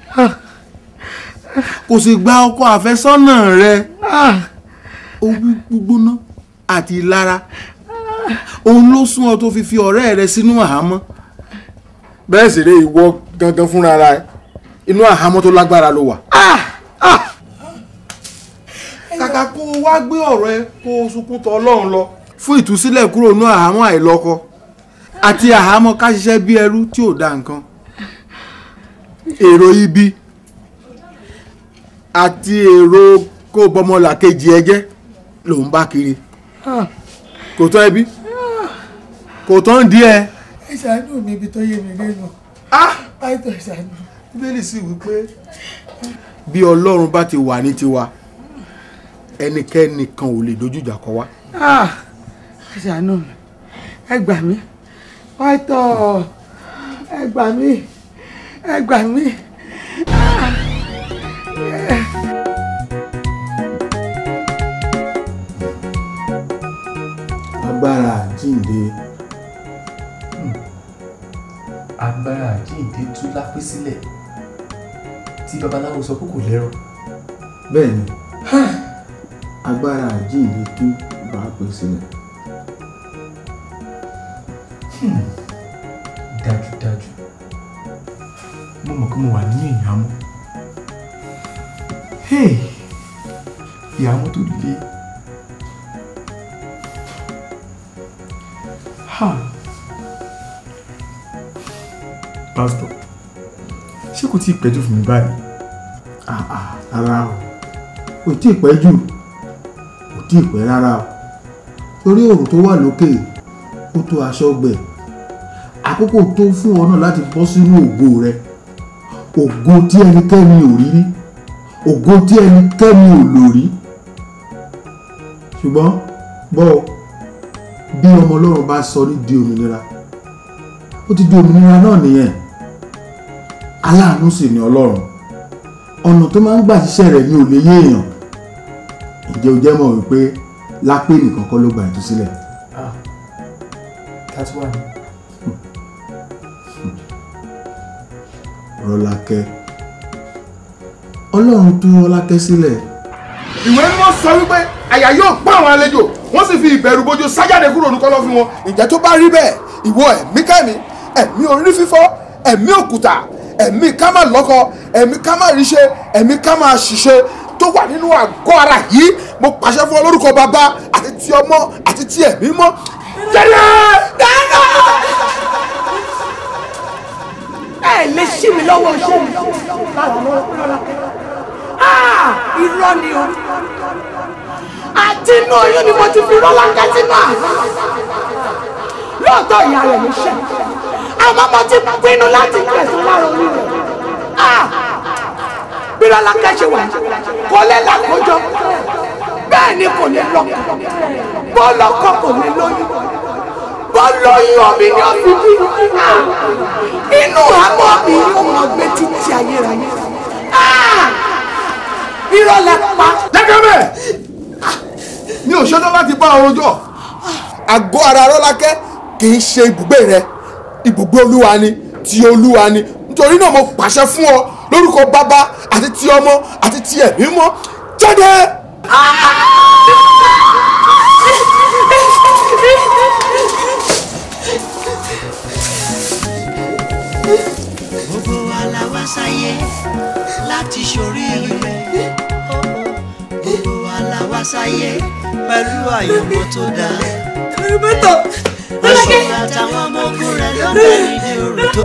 Speaker 10: kò sì gba ọkọ àfẹ́sọ́nà rẹ orí gbígbóná àti ìlara òun ló sún ọ tó fi fi ọ̀rẹ́ rẹ sínú àhámọ́ bẹ́ẹ̀ sì rẹ ìwọ gangan fúnra rẹ inú àhámọ́ tó lágbára ló wà. kàkà kó o wá gbé ọ̀rọ̀ ẹ kó o sunkún tọ ọlọ́run lọ fún ìtúsílẹ̀ kúrò ní àhámọ́ àìlọ́kọ àti àhámọ́ ká ṣiṣẹ́ bí ẹrú tí ò dá nǹkan èrò ibi àti èrò kó bọmọlà kejì ẹ jẹ́ lòun bá kiri kò tán ẹbí kò tán díẹ̀.
Speaker 5: ẹ ṣàánú mi ibi tó yé mi lẹ́nu pàìtọ́ ìṣàánú.
Speaker 10: bíbélì sì wí pé bí ọlọ́run bá ti wà ní tiwa ẹnikẹ́ni kan ò lè dojú ìjà kọ wá.
Speaker 5: ẹ ṣàánú mi ẹ gbà mí pàìtọ́ ẹ gbà mí ẹ gbà mí.
Speaker 10: agbára àjíǹde
Speaker 15: agbára àjíǹde tú lápé sílẹ̀ tí babaláwo sọ pé kò lẹ́rọ.
Speaker 10: bẹ́ẹ̀ ni agbára àjíǹde tú bá pè sílẹ̀.
Speaker 15: dájúdájú mo mọ̀ pé mo wà nínú ìyàmú ìyàmú tó le pásítọ̀ ṣé kò tí ì pẹ́jù fún mi báyìí.
Speaker 10: rárá o kò tí ì pẹ́ jù kò tí ì pẹ́ rárá o torí òrùn tó wà lókè ó tó aṣọ gbẹ àkókò tó fún ọ náà láti bọ́ sínú ògo rẹ ògo tí ẹnikẹ́ni ò rí rí ògo tí ẹnikẹ́ni ò lò rí ṣùgbọ́n bọ́ ọ bí ọmọ ọlọ́run bá sọ ní di òmìnira ó ti di òmìnira náà nìyẹn aláàánú sì ni ọlọ́run ọ̀nà tó máa ń gbà ṣiṣẹ́ rẹ̀ ní òye yé èèyàn ǹjẹ́ o jẹ́ mọ̀ wípé lápé nìkan kọ́ ló gba ìtúsílẹ̀.
Speaker 15: that's why.
Speaker 10: rọlákẹ́ ọlọ́run tú rọlákẹ́ sílẹ̀.
Speaker 8: ìwé mímọ́ sọ wípé àyà yóò pa àwọn àlejò wọ́n sì fi ìbẹ̀rù bojo sájáde kúrò ní kọ́lọ́fín wọn ìjẹ́ tó bá rí bẹ́ẹ̀ ìwọ ẹ̀mí kẹ́mi ẹ̀mí orí fífọ́ ẹ̀mí òkúta ẹ̀mí ká má lọ́kọ ẹ̀mí ká má ríṣe ẹ̀mí ká má ṣiṣẹ́ tó wà nínú àgọ́ ara yìí mo pàṣẹ fún ọ lórúkọ bàbá àti ti ọmọ àti ti ẹ̀mí mọ́ jẹ́rẹ́ dáná.
Speaker 5: ẹ lè ṣí mi lọ́wọ́ iṣẹ́ mi lára lọ́wọ́ irọ́ ni o àti inú oyún ni mo ti fi rọ́lá kẹ́tínú àná lóòótọ́ ìyá rẹ̀ ló ṣe àmọ́ mo ti pinnu láti gbẹ̀sán lára orí rẹ̀ bí rọ́lá kẹ́ṣe wà kò lè lákòójọ bẹ́ẹ̀ ni kò lè lọ́kọ bó lọ́kọ kò lè lóyún bó lóyún omi ni ó fi bí inú àmọ́ mi yóò mọ gbé títí ayérayé irọ́ la pa.
Speaker 8: jẹ́kẹ́ bẹ́ẹ̀ mi ò ṣetán láti bá ọrùn jọ àgọ́ ara rọ́lákẹ́ kì í ṣe ibùgbé rẹ ibùgbé olúwa ni ti olúwa ni nítorí náà mo pàṣẹ fún ọ lórúkọ bàbá àti ti ọmọ àti ti ẹ̀mí mọ́ jáde.
Speaker 7: gbogbo wa la wá sáyé láti ṣoríire gbogbo wa la wá sáyé pẹ̀lú àyẹ̀wò tó dáa. aṣọ àtàwọn ọmọ ogun rẹ̀ ló bẹ̀ nídìí òrò tó.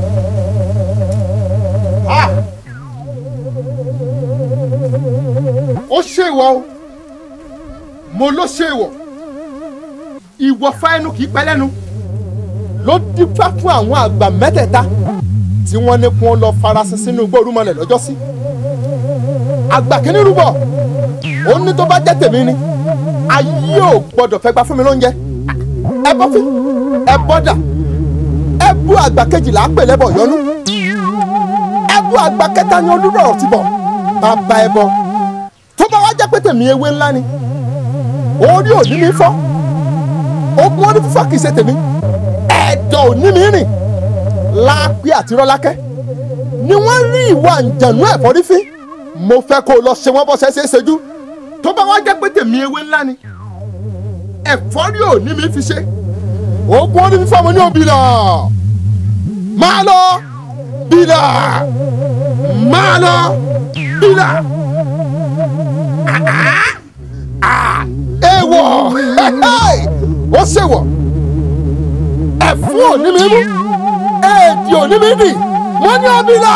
Speaker 14: ó ṣèwọ o mo ló ṣèwọ ìwọ fáẹnù kì í pẹ́ lẹ́nu ló dífá fún àwọn àgbà mẹ́tẹ̀ẹ̀ta tí wọ́n ní kí wọ́n lọ farasin sínú igbó orúmọlẹ̀ lọ́jọ́sí àgbà kìíní rúbọ ó ní tó bá jẹ́ tèmi ni ayé ò gbọ́dọ̀ fẹ́ gba fún mi lóúnjẹ ẹ bọ́ fi ẹ bọ́ dà ẹ bú àgbà kejìlá pè lẹ́bọ̀ yọnú ẹ bú àgbà kẹta ní olúrọ̀ ti bọ̀ bàbá ẹ bọ tó bá wá jẹ́ pé tèmi ewé ńlá ni orí òní mi fọ́ ogun orí fífọ́ kì í ṣe tèmi ẹ̀dọ̀ ò ní mi rìn láàpẹ́ àti rọ́lákẹ́ ni wọ́n rí ìwà àǹjẹ̀nú ẹ̀fọ́rí fín mo fẹ́ kó o lọ ṣe wọ́n bọ́ ṣẹ́ṣẹ́ ṣẹ́jú tó bá wá jẹ́ pé tèmi ewé ńlá ni ẹ̀fọ́rí ò ní mi fi ṣe ogun orí fífọ́ mo ní òbí lọ máa lọ bílà máa lọ bílà ewọ ó ṣèwọ ẹfun òní mi mú èdè òní mi dì wọn ní ọbílà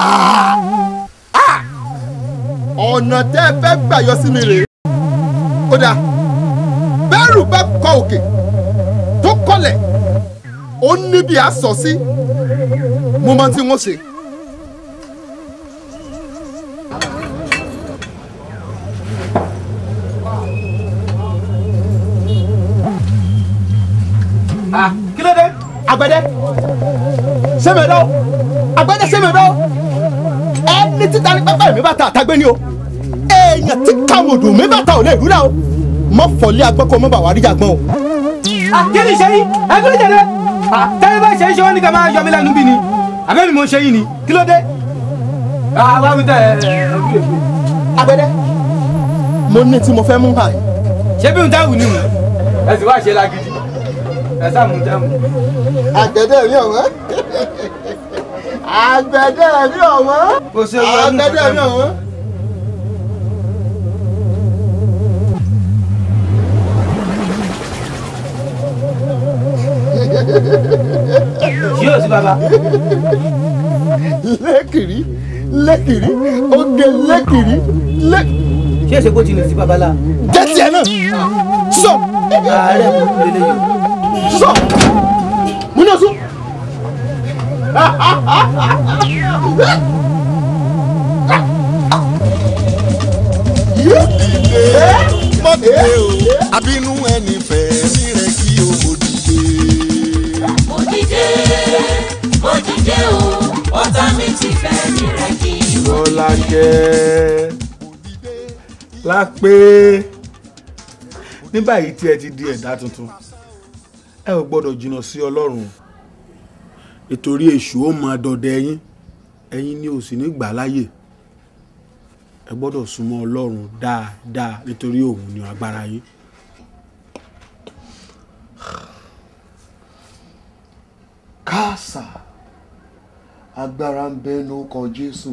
Speaker 14: ọ̀nà tẹ́ ẹ fẹ́ gbà yọ sí mi rèé ó dáa bẹ́rù bá kọ òkè tó kọlẹ̀ ó níbi àsọ sí mo máa tí wọ́n ṣe.
Speaker 8: kí ló dé.
Speaker 14: agbẹdẹ sẹmẹdọ agbẹdẹ sẹmẹdọ ẹni títa ní pápá mi bá ta àtàgbé ni o èèyàn tí kàmùdù mi bá ta ò lè rúra o mọ fọlẹ agbẹkọ mọ bàwárí jàgbọn o.
Speaker 9: kí ni ṣe yín ẹ kí ló jẹ dẹ tẹ́lẹ̀ bá ṣe é ṣe wọ́n ní ká máa yọ mí lẹ́nu bí ni àbẹ́mi mo ṣe yín ni kí ló dé. àwa mi tẹ ẹ ẹ
Speaker 14: agbẹdẹ mo ní tí mo fẹ́ mú hàn.
Speaker 9: ṣé bí n ta wù ni mu ẹ sì wá ṣe lágídí ẹ sá mú tẹ́ mu.
Speaker 14: agbẹdẹ mi ọ̀wọ́n agbẹdẹ mi ọ̀wọ́n agbẹdẹ mi ọ̀wọ́n.
Speaker 9: yóò sí bàbá.
Speaker 14: lẹ́kìrì lẹ́kìrì oge lẹ́kìrì lẹ́.
Speaker 9: ṣé èsè kó ti lè sí babalá.
Speaker 14: jẹ́ tiẹ̀ náà sísọ.
Speaker 9: ààrẹ kò lè lè yọ.
Speaker 14: sísọ mú náà sún.
Speaker 12: mọ̀dé o abínú ẹni fẹ́ rí rẹ̀ kí o mọ̀ dìde.
Speaker 16: mo dìde mo dìde o ọ̀tá mi ti fẹ́ mi rẹ̀ kí n wò.
Speaker 10: Rọ́lákẹ́ lápé ní báyìí tí ẹ ti di ẹ̀dá tuntun ẹ ò gbọ́dọ̀ jìnnà sí ọlọ́run nítorí èṣù ó máa dọdẹ ẹ̀yin ẹ̀yin ni ò sì ní gbà láyè ẹ gbọ́dọ̀ súnmọ́ ọlọ́run dáadáa nítorí òun ni agbára yín.
Speaker 6: káàsà agbára ń bẹ lórúkọ jésù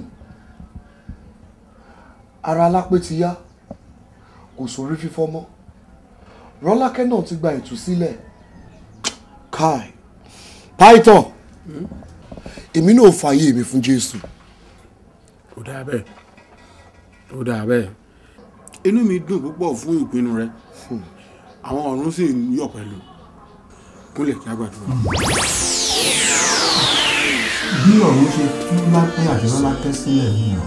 Speaker 6: ara alápé ti yá kò sórí fífọ́ mọ́ rọ́lákẹ́ náà ti gba ìtúsílẹ̀ kai python èmi náà fààyè mi fún jésù.
Speaker 10: ó dáa bẹ́ẹ̀ ó dáa bẹ́ẹ̀ inú mi dùn púpọ̀ fún ìpinnu rẹ àwọn ọ̀run sì ń yọ̀ pẹ̀lú kúnlẹ̀ kí a gbàdúrà.
Speaker 17: bí ọ̀run ṣe tú lápẹ́ àti rọ́lákẹ́ sílẹ̀ nìyẹn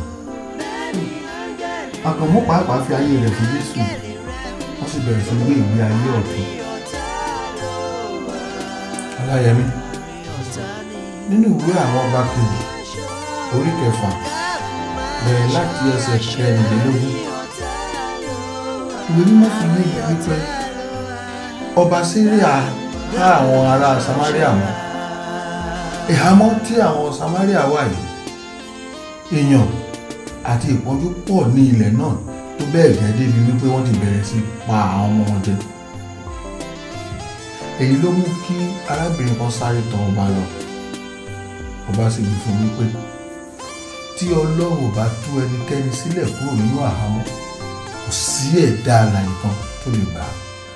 Speaker 17: àkànmú pàápàá fi ayé rẹ̀ fún jésù wọ́n sì bẹ̀rẹ̀ sí gbé ìgbé ayé ọ̀tún. ọláyẹmí nínú ìwé àwọn ọba kejì orí kẹfà bẹ̀rẹ̀ láti ẹsẹ̀ kẹrìnlélógún ìwé mímọ́ fi ní wípé ọba síríà há àwọn ará samaria mọ́ ìhámọ́ tí àwọn samaria wà yìí èèyàn àti ìpọ́njú pọ̀ ní ilẹ̀ náà tó bẹ́ẹ̀ gẹ́ débi wípé wọ́n ti bẹ̀rẹ̀ sí pa àwọn ọmọ wọn jẹ èyí ló mú kí arábìnrin kan sáré tọ̀ ọba lọ ọba sì wí fún wípé tí ọlọ́run ò bá tú ẹnikẹ́ni sílẹ̀ kúrò nínú àhámọ́ kò sí ẹ̀dá alààyè kan tó lè gbà á.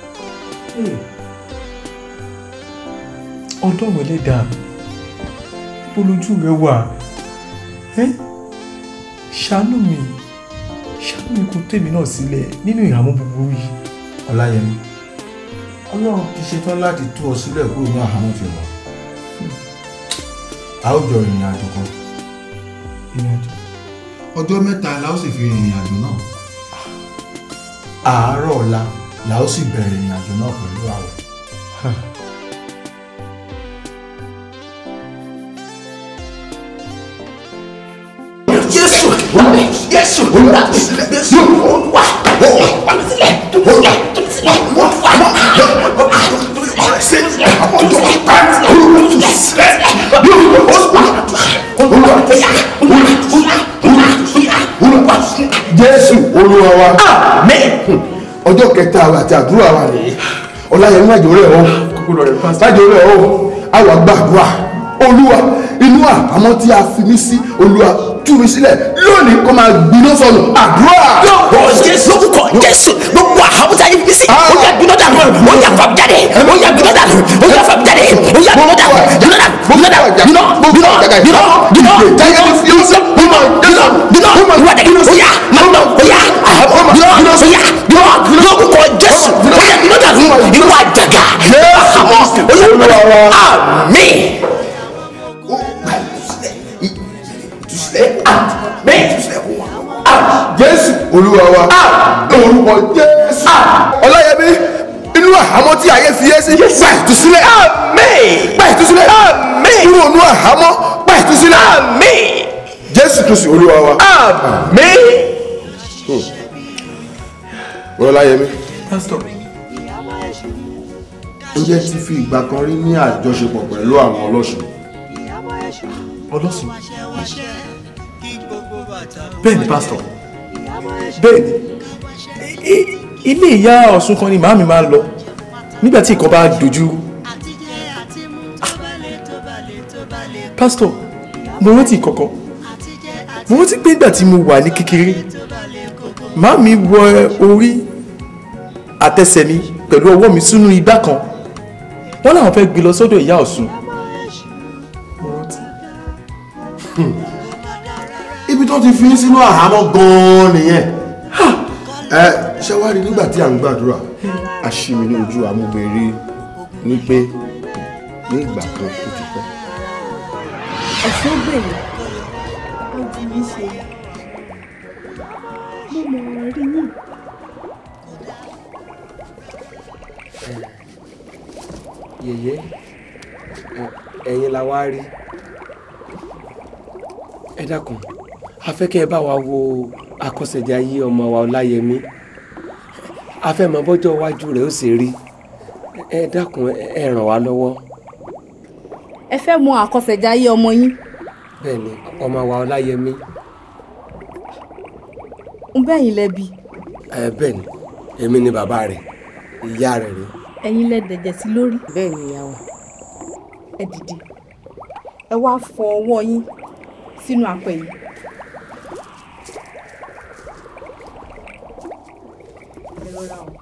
Speaker 18: ọlọ́run ẹlẹ́dàá ibo lójú rẹ wà ẹ́ ṣàánú mi ṣàánú mi kó tèmi náà sílẹ̀ nínú ìhàmọ́ búburú yìí.
Speaker 17: ọláyẹmí ọlọ́run ti ṣetán láti tú ọ sílẹ̀ kúrò ní àhámọ́ ti wọ̀ a ó jọ ìrìn àjò kan ọjọ́ mẹ́ta la ó sì fi rìnrìn àjò náà àárọ̀ ọ̀la la ó sì bẹ̀rẹ̀ ìrìn àjò náà pẹ̀lú àwẹ̀.
Speaker 2: Jésù Jésù Jésù wà wà sílẹ̀ wà sílẹ̀ wà wà
Speaker 14: jésù olúwa wa ọjọ́ kẹta wa àti àdúrà wa ni ọláyẹmí májò rẹ̀ ọ́ májò rẹ̀ ọ́ àwa gbàdúrà olúwa inú àhámọ́ tí a fi mí sí olúwa tú mi sílẹ̀ lónìí kó máa gbiná sọnù àdúrà.
Speaker 19: lórúkọ jésù lórúkọ jésù gbogbo àhámọ́ tí a yẹ fi sí ó yà gbiná dànù ó yà fàmì jáde ó yà gbiná dànù ó yà fàmì jáde ó yà gbiná dànù gbiná dànù gbiná dànù gbiná gbiná gbiná gbiná gbiná gbiná gbiná ìwà dẹ̀ ó yà má gbiná ó yà àhámọ́ gbiná ó yà gbiná lórúkọ jésù ó yà gbiná dànù ìwà àjàgà àhámọ́ ó yà gbiná dànù àmín.
Speaker 14: jésù olúwa wa orúkọ jésù ọláyẹmí inú àhámọ́ tí ayé fi yé sí gba ìtúsílẹ̀ gba ìtúsílẹ̀ kúrò nínú àhámọ́ gba ìtúsílẹ̀ jésù kristu olúwa wa. ọláyẹmí
Speaker 18: pásítọ̀
Speaker 14: ǹjẹ́ ti fi ìgbà kan rí ní àjọṣepọ̀ pẹ̀lú àwọn ọlọ́ṣun.
Speaker 18: ọlọ́sùn bẹ́ẹ̀ ni pásítọ̀ bẹ́ẹ̀ ni I- ilé ìyá ọ̀ṣun kan ni màámi máa ń lọ nígbà tí nǹkan bá dojú rú. Ah. pásítọ̀ mo rántí kọ̀kọ́ mo rántí pé nígbà tí mo wà ní kékeré màámi wọ orí àtẹsẹ̀ mi pẹ̀lú ọwọ́ mi sínú igbá kan wọ́n làwọn fẹ́ gbé lọ sọ́dọ̀ ìyá ọ̀ṣun
Speaker 14: ibi tó ti fi í sínú àhámọ́ gan-an nìyẹn ẹ ṣé wàá rí nígbà tí à ń gbàdúrà àṣìmí ní ojú amúgbèrè ní pé ní ìgbà kan tó ti pẹ́.
Speaker 20: ẹ̀sùn gbèrè ojú mi ṣe mo mọ̀ ọ́ rí yín.
Speaker 21: yèyé ẹ̀yin la wá rí ẹ dákun a fẹ́ kẹ́ ẹ bá wa wo akọ́ṣẹ́jayé ọmọ wa ọláyẹmí a fẹ́ mọ bọ́jọ́ iwájú rẹ̀ ó sì rí ẹ dákun ẹ ràn wá lọ́wọ́
Speaker 20: ẹ fẹ́ mọ àkọsẹ̀jáyé ọmọ yín
Speaker 21: bẹ́ẹ̀ ni ọmọ wa ọláyẹmí
Speaker 20: ń bẹ́yìn lẹ́bi
Speaker 21: ẹ bẹ́ẹ̀ ni èmi ni bàbá rẹ̀ ìyá rẹ̀ rèé.
Speaker 20: ẹ̀yin lẹ́dẹ̀jẹ̀ sí lórí.
Speaker 4: bẹ́ẹ̀ ni ìyá wa.
Speaker 20: ẹ dìde ẹ wá fọ ọwọ́ yín sínú apẹ̀ yìí. ẹ rọra o.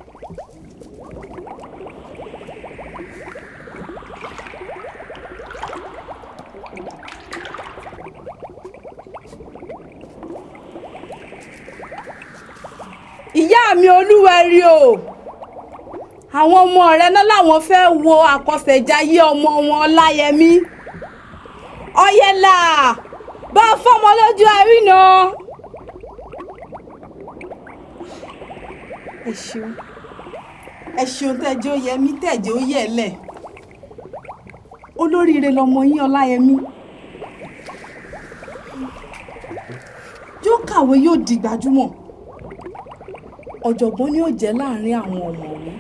Speaker 20: ìyá mi olúwẹ̀rí o àwọn ọmọ rẹ náà làwọn fẹ́ wo àkọsẹ̀jáyé ọmọ wọn ọláyẹmí ọyẹlà bá a fọmọ lójú àríná. ẹ ṣeun ẹ ṣeun tẹjọ yẹmí tẹjọ yẹlẹ olóríire lọmọ yín ọláyẹmí yóò kàwé yóò di gbajúmọ̀ ọ̀jọ̀gbọ́n ni ó jẹ́ láàrin àwọn ọ̀mọ̀wé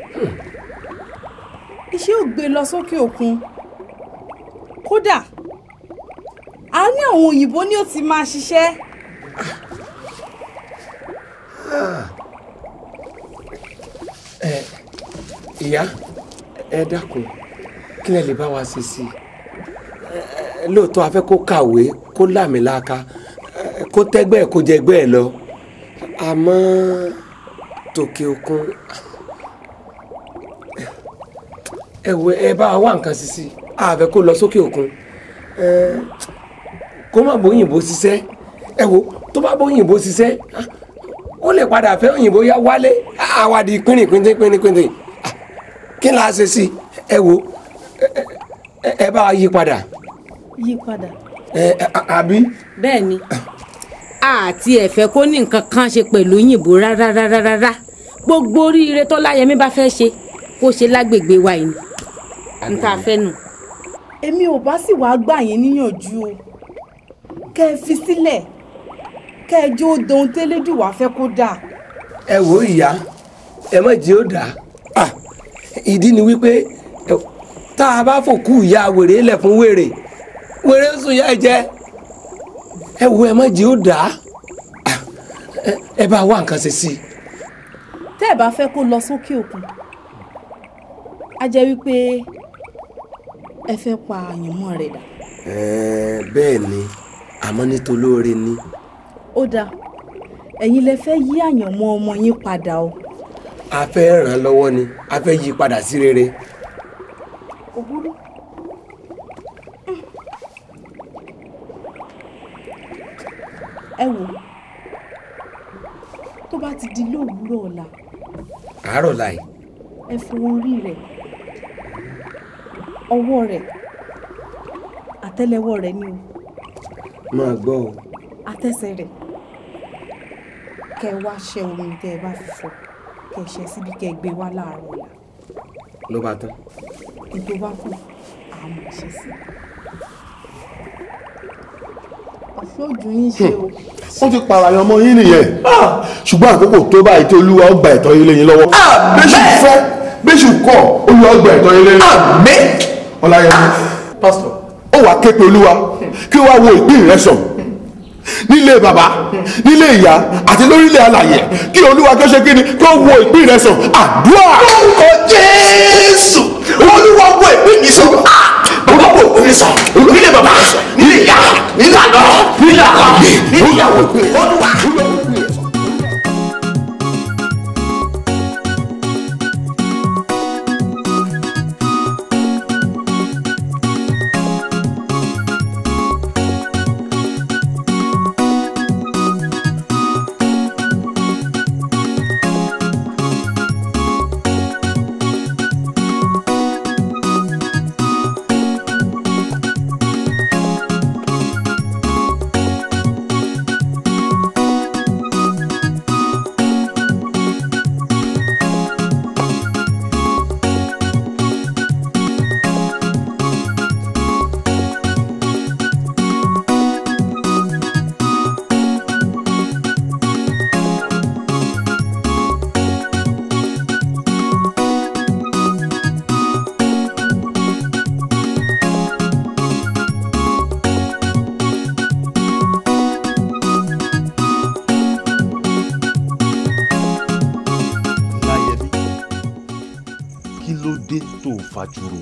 Speaker 20: iṣẹ́ ò gbé lọ sókè òkun kódà àárín àwọn òyìnbó ni ó ti máa ṣiṣẹ́
Speaker 21: ẹ ìyá ẹ dákun kí lẹ lè bá wa ṣe sí i Ẹ, lóòótọ́ a fẹ́ kó kàwé kó láàmìlàaka ẹ, kó tẹ́gbẹ́ ẹ̀ kó jẹgbẹ́ ẹ̀ lọ àmọ́ tòkè òkun ẹ wo ẹ bá wa wá nǹkan sí sí i a fẹ́ kó lọ sókè òkun ẹ, kó má bóyìnbó ṣiṣẹ́ ẹ wo tó bá bóyìnbó ṣiṣẹ́ ó lè padà fẹ́ òyìnbó yá wálé àwàdì pínrín pínrín pínrín pínrín kí la ṣe sí ẹ wo ẹ- ẹ- ẹ bá wa yí padà
Speaker 20: yí padà.
Speaker 21: ẹ ẹ, àbí.
Speaker 4: bẹ́ẹ̀ ni àti ẹ̀fẹ́ kó ní nǹkan kan ṣe pẹ̀lú òyìnbó rárá rárá rárá gbogbo oríire tó láyẹmí bá fẹ́ ṣe kó ṣe lágbègbè wa yìí ní tá a fẹ́ nù.
Speaker 20: èmi ò bá sì wá gbà yín níyànjú o kẹ́ ẹ fi sílẹ̀ kẹ́ ẹ jó dohun tẹ́lẹ́dùn wá fẹ́ kó dáa.
Speaker 21: ẹ wo ìyá ẹ má jẹ́ ó dà á ìdí ni wípé ẹ, tá a bá fòkú ìyá wèrè lẹ̀ fún wèrè wèrè ń sùn yá ẹ jẹ ẹ wo ẹ má jẹ́ ó dà á Ẹ- ẹ bá wá nǹkan ṣe sí i.
Speaker 20: tẹ́ ẹ̀ bá fẹ́ kó lọ sókè òkun á jẹ́ wípé ẹ fẹ́ pa àyànmọ́ rẹ̀ dà
Speaker 21: Ẹ, bẹ́ẹ̀ ni àmọ́ nítolóore ni.
Speaker 20: ó dáa ẹ̀yin lẹ fẹ́ yí àyànmọ́ ọmọ yín padà o
Speaker 21: a fẹ́ ràn án lọ́wọ́ ni a fẹ́ yí i padà sí rere.
Speaker 20: kò burú. ẹ wò tó bá ti di lówùúrọ̀ ọ̀la
Speaker 21: àárọ̀ láì
Speaker 20: ẹ fi orí rẹ̀ ọwọ́ rẹ̀ àtẹ́lẹwọ́ rẹ̀ ni o
Speaker 21: máa gbọ́ o.
Speaker 20: àtẹsẹ̀ rẹ̀ kẹ wá ṣe omi tẹ ẹ bá fi fọ kẹ ṣe síbi kẹ gbé wá láàárọ̀ ọ̀la
Speaker 21: ló bá tán.
Speaker 20: kí n tó bá kù àmọ̀ ṣe sí i. ọ̀ṣọ́ ojú yín ṣe o.
Speaker 14: wọ́n ti pààrọ̀ ọmọ yín nìyẹn ṣùgbọ́n àkókò tó báyìí tí olúwa ó gba ẹ̀tọ́ yín lẹ́yìn lọ́wọ́. bẹ́sù fẹ́ bẹ́sù kọ̀ olúwa ó gba ẹ̀tọ́ yín lẹ́yìn. àmín. ọláyẹmí pásítọ̀ ó wàá ké pe olúwa kí ó wá wo ìpín rẹ sàn nílé bàbá nílé ìyá àti lórílẹ̀ alàyè kí olúwa kí ó ṣe kí ni kí ó wo ìpín rẹ sàn àdúrà. orúkọ jésù olúwa wo ìpín mi sàn bàbá wo ìpín mi sàn nílé bàbá nílé ìyá nílé àná nílé àná nílé ìyàwó olúwa.
Speaker 1: láyẹmí kí ló dé tó o fajúro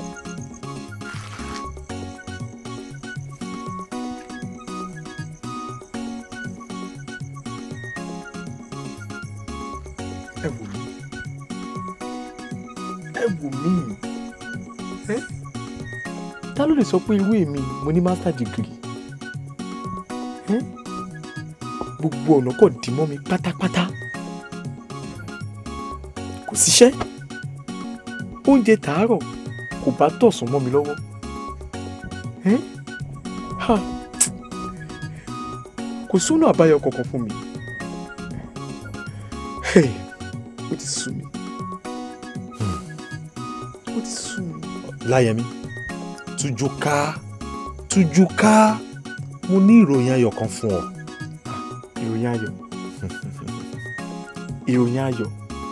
Speaker 10: ẹ wò mí ẹ wò mí ẹ ta ló lè sọ pé irú èmi mo ní master degree ẹ gbogbo ọ̀nà kò dì mọ́ mi pátápátá kò síṣẹ́ oúnjẹ tàárọ̀ kò bá tọ̀sán mọ́ mi lọ́wọ́ ẹ ha kò sónà àbáyọ kankan fún mi Hey, ó ti sú mi ó ti sú mi.
Speaker 1: láyẹmí tújú ká tújú ká mo ní ìròyìn ayọ̀ kan fún ọ
Speaker 10: ìròyìn ayọ̀ ìròyìn ayọ̀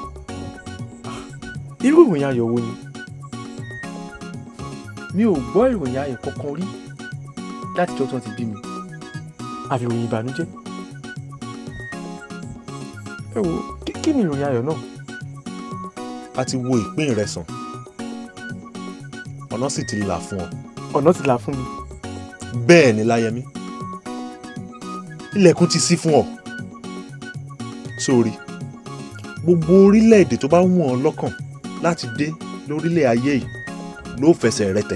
Speaker 10: irú ìròyìn ayọ̀ wo ni mi ò gbọ́ ìròyìn ayọ̀ kankan rí láti jọ́ tí wọ́n ti bí mi àfi ìròyìn ìbànújẹ́ ẹ wo kí- kí ni ìròyìn ayọ̀ náà
Speaker 1: a ti wo ìpín rẹ sàn ọ̀nà sì ti là fún ọ
Speaker 10: ọ̀nà ti là fún mi
Speaker 1: bẹ́ẹ̀ ni láyẹmí ilẹ̀kùn ti ṣí fún ọ sórí gbogbo orílẹ̀-èdè tó bá wọ̀n ọ́ lọ́kàn láti dé lórílẹ̀ ayé yìí ló fẹsẹ̀ rẹ tẹ̀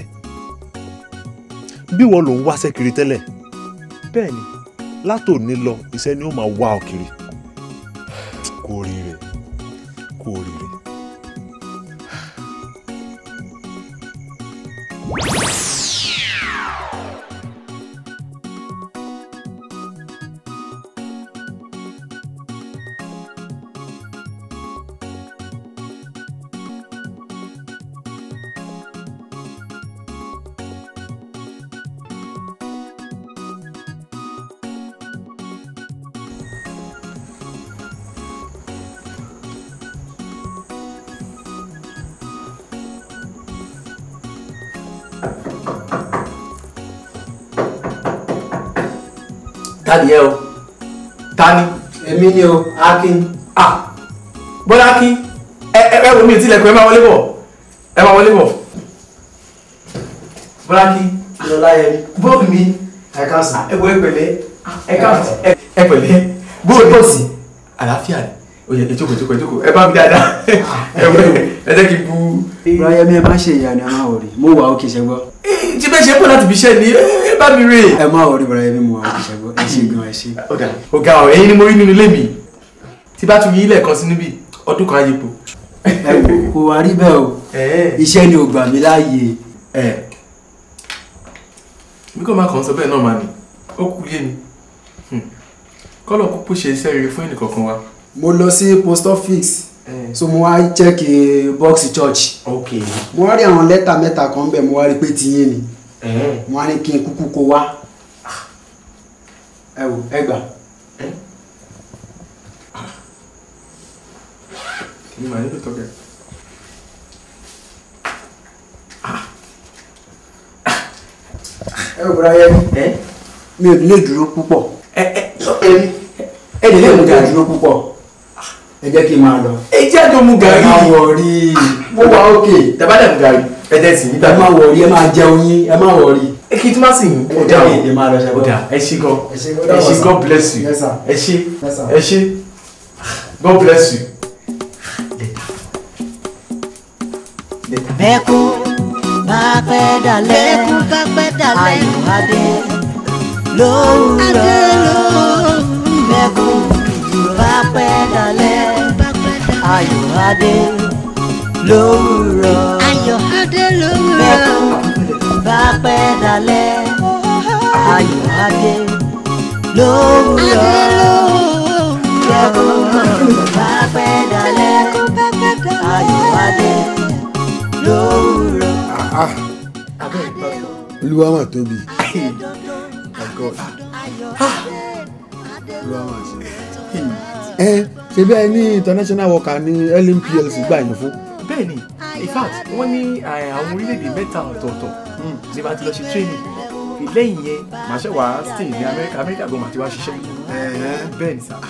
Speaker 1: bí wọ́n ló ń wáṣẹ́ kiri tẹ́lẹ̀
Speaker 10: bẹ́ẹ̀ ni
Speaker 1: látòní lọ iṣẹ́ ni ó máa wá ọ kiri kú oríire kú oríire.
Speaker 18: ta ni ẹ o ta ni.
Speaker 3: èmi ni o akin.
Speaker 18: ah bọ́lá akin ẹ ẹ ẹ wo mi tilẹ̀kùn ẹ máa wọlé bọ̀ ẹ máa wọlé bọ̀ bọ́lá akin.
Speaker 3: lọ́lá yẹn.
Speaker 18: bọ́ọ̀lù mi
Speaker 3: ẹ káàsán.
Speaker 18: ẹ wọ ẹ pẹ̀lẹ́ ẹ káàsán ẹ ẹ pẹ̀lẹ́ bóòlù bọ́ọ̀sì àlàáfíà rẹ o yẹ ẹ jókòó jókòó ẹ jókòó ẹ bá mi dáadáa ẹ wọ ẹ jẹ́ kí n bu.
Speaker 3: bọ́láyẹ mi ẹ má ṣe ìyá ni ẹ má wọrí mo wà òkè ṣẹgbọ́.
Speaker 18: tí bẹ́ẹ̀ ṣe pọ̀ láti fi ṣẹ́ ni ẹ bá mi rè.
Speaker 3: ẹ má wọrí bọ́láyẹ mi mo wà òkè ṣẹgbọ́ ẹ ṣe gan ẹ ṣe.
Speaker 18: ọ̀gá ọ̀gá ọ̀ ẹ̀yin ni mo rí nínú ilé mi tí bá tún yí ilẹ̀ kan sí níbí ọdún kan ayé po.
Speaker 3: ẹ wò kò wá rí bẹ́ẹ̀ o iṣẹ́ ni ò gbà mí láàyè.
Speaker 18: mi kò máa kàn sọ bẹ́ẹ̀ náà máa ní ó kú yé ni kọ́lọ̀ kúkú ṣe iṣẹ́ rere fún ẹnìkọ̀ọ̀kan wa.
Speaker 3: mo lọ sí post office so mo wá check box church.
Speaker 18: ok
Speaker 3: mo wá rí àwọn lẹ́tà mẹ́ta kan bẹ́ẹ̀ mo wá rí pé tiyín ni mo wá ní kí n kúkú kó wá ẹ wò ẹ gbà.
Speaker 18: kí ni màá nílò tọ́kẹ́.
Speaker 3: ẹ wò bọ́lá yẹn mi ò ní lè dúró púpọ̀.
Speaker 18: ẹ ẹ
Speaker 3: ẹ lè lè mú gàrí dúró púpọ̀ ẹ jẹ́ kí n máa lọ.
Speaker 18: ẹ jẹ́ àjọ mu gàrí.
Speaker 3: ẹ máa wọrí mo wà òkè.
Speaker 18: tàbádà mu gàrí ẹ jẹ́ sí níta.
Speaker 3: ẹ máa wọrí ẹ máa jẹun yín ẹ máa wọrí.
Speaker 18: ẹ kí n tún má sì yín.
Speaker 3: ẹ jẹ́ èdè máa lọ ṣẹ́gun.
Speaker 18: ọ̀dà ẹ ṣé gan
Speaker 3: ẹ ṣé
Speaker 18: ẹ ṣé God bless you
Speaker 3: Yes, sir.
Speaker 18: ẹ ṣé
Speaker 3: Yes, sir.
Speaker 18: ẹ ṣé God bless you.
Speaker 7: bẹ́kún bá pẹ́ dalẹ̀ bẹ́kún bá pẹ́ dalẹ̀ ayọ̀ adé lówùrọ̀ bẹ́kún bá pẹ́ dalẹ̀ ayọ̀ adé lówùrọ̀ ayọ̀ adé lówùrọ̀ bẹ́kún bá pẹ́ dalẹ̀ ayọ̀ adé lówùrọ̀ bẹ́kún bá pẹ́ dalẹ̀ ayọ̀ adé lówùrọ̀.
Speaker 6: olúwa mà tóbi my god olúwa mà ṣe. ẹ ṣe bí ẹ ní international worker ní LMPLC gbà yín fún.
Speaker 18: bẹ́ẹ̀ni in fact wọ́n ní eh, àwọn orílẹ̀-èdè mẹ́ta ọ̀tọ̀ọ̀tọ̀ ní bá ti lọ ṣe training lẹ́yìn yẹn màá ṣe wàá stay ní Amẹ́ríkà Amẹ́ríkà gan màá ti wá ṣiṣẹ́ bẹ́ẹ̀ni sá.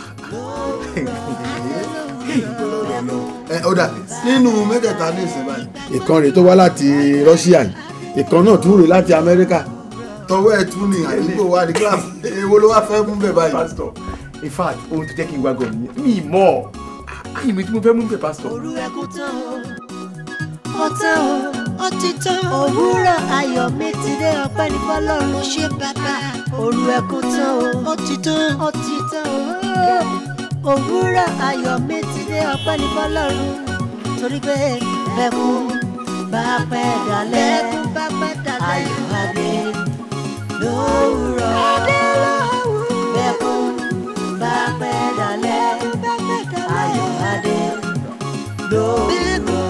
Speaker 6: ẹ ó dà nínú mẹ́tẹ̀ẹ̀ta ní ìsìn báyìí. ìkan rèé tó wá láti Russia yìí ìkan náà tún rèé láti Amẹ́ríkà tọwọ́ ẹ̀ tún ní àdúgbò wa ní kíláàsì èwo ló wá fẹ́ mú bẹ̀ báyìí.
Speaker 18: pastor in fact ohun tó jẹ́ kí n wá gan nìyẹn mi ì mọ̀ àyè mi tí mo fẹ́ mú bẹ̀ pastor.
Speaker 7: òru ẹkún tán o ó tán o ó ti tán òwúrọ̀ ayọ̀ mi ti dé ọpẹ́ ní fọlọ́run ó ṣe bàbá òru ẹkún tán o ó ti tán ó ti tán o òwúrọ̀ ayọ̀ mi ti dé ọpẹ́ ní fọlọ́run torí pé bẹ́kún bá pẹ́ dalẹ̀ ayọ̀ adé lówùrọ̀ bẹ́kún bá pẹ́ dalẹ̀ ayọ̀ adé lówùrọ̀.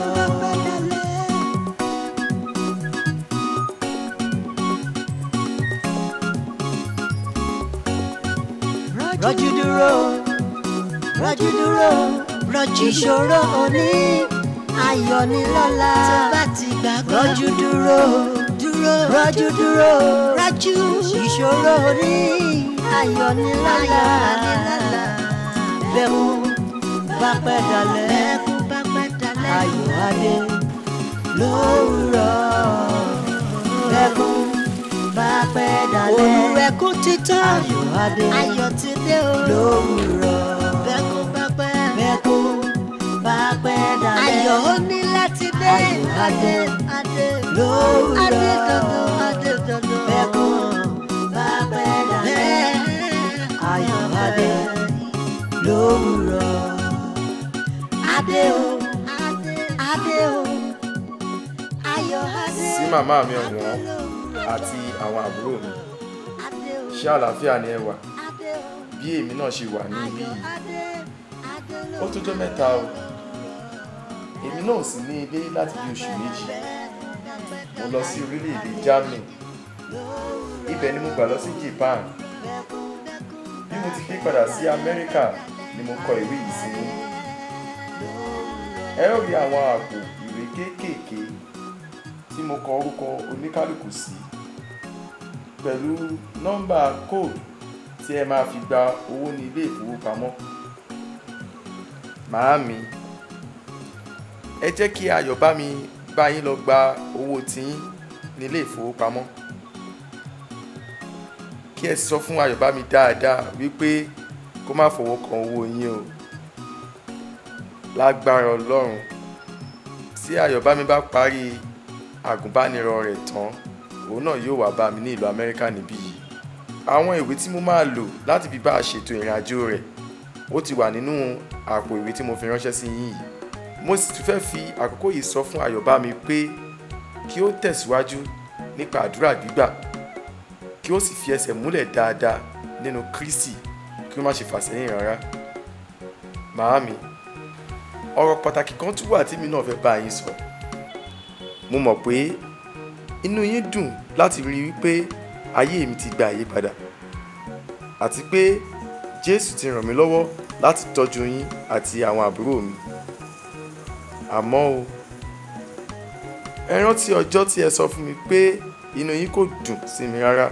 Speaker 7: rọ́jú dúró rọ́jú dúró rọ́jú ìṣòro òní ayọ̀ ní lọ́la tó bá ti gbàgbọ́ rọ́jú dúró dúró rọ́jú dúró rọ́jú ìṣòro òní ayọ̀ ní lọ́la bẹ́ẹ̀kú bá pẹ́ dalẹ̀ ayọ̀ adé lówùrọ̀ bẹ́ẹ̀kú bá pẹ́ dalẹ̀ olùwẹ̀kú ti tán ayọ̀ adé ayọ̀ ti dé o lówùrọ̀ bẹ́ẹ̀kú bá pẹ́ bẹ́ẹ̀kú bá pẹ́ dalẹ̀ ayọ̀ ó ní láti dé ayọ̀ adé adé lówùrọ̀ adé dandan adé dandan bẹ́ẹ̀kú bá pẹ́ dalẹ̀ ayọ̀ adé lówùrọ̀ adé o adé o ayọ̀ adé
Speaker 18: sí màmá mi ọ̀wọ́n àti àwọn àbúrò mi ṣé àlàáfíà ni ẹ wà bí èmi náà ṣe wà ní ibí yìí ó tó jẹ́ mẹ́ta o èmi náà sì ní ilé láti bí oṣù méjì mo lọ sí orílẹ̀-èdè Germany ibẹ̀ ni mo gbà lọ sí Japan bí mo ti fi padà sí Amẹ́ríkà ni mo kọ ìwé yìí sí ẹ ó rí àwọn àpò ìwé kéékèèké tí mo kọ orúkọ oníkálukú sí pẹ̀lú nọ́mbà code tí
Speaker 10: tí ẹ máa fi gba owó ní ilé ìfowópamọ́ màámi ẹ jẹ́ kí ayọ̀bámi bá yín lọ gba owó tiyín ní ilé ìfowópamọ́ kí ẹ sì sọ fún ayọ̀bámi dáadáa wípé kó má fọwọ́ kan owó yín o lágbára ọlọ́run tí ayọ̀bámi bá parí àgùnbánirọ̀ rẹ̀ tán òun náà yóò wá bá mi ní ìlú amẹ́ríkà níbí yìí àwọn ìwé tí mo máa lò láti fi bá a ṣètò ìrìn àjò rẹ̀ ó ti wà nínú àpò ìwé tí mo fi ránṣẹ́ sí yín yìí mo sì tún fẹ́ fi àkókò yìí sọ fún ayọ̀bámi pé kí ó tẹ̀síwájú nípa àdúrà gbígbà kí ó sì fi ẹsẹ̀ múlẹ̀ dáadáa nínú kristi kí ó má ṣe fà sẹ́yìn rárá màámi ọ̀rọ̀ pàtàkì kan tún wà tí mi náà fẹ́ bá yín sọ mo mọ̀ pé inú yín dùn láti rí wípé ayé mi ti gba àyípadà àti pé jésù ti ràn mí lọ́wọ́ láti tọ́jú yín àti àwọn àbúrò mi àmọ́ o ẹ rántí ọjọ́ tí ẹ sọ fún mi pé inú yín kò dùn sí mi rárá.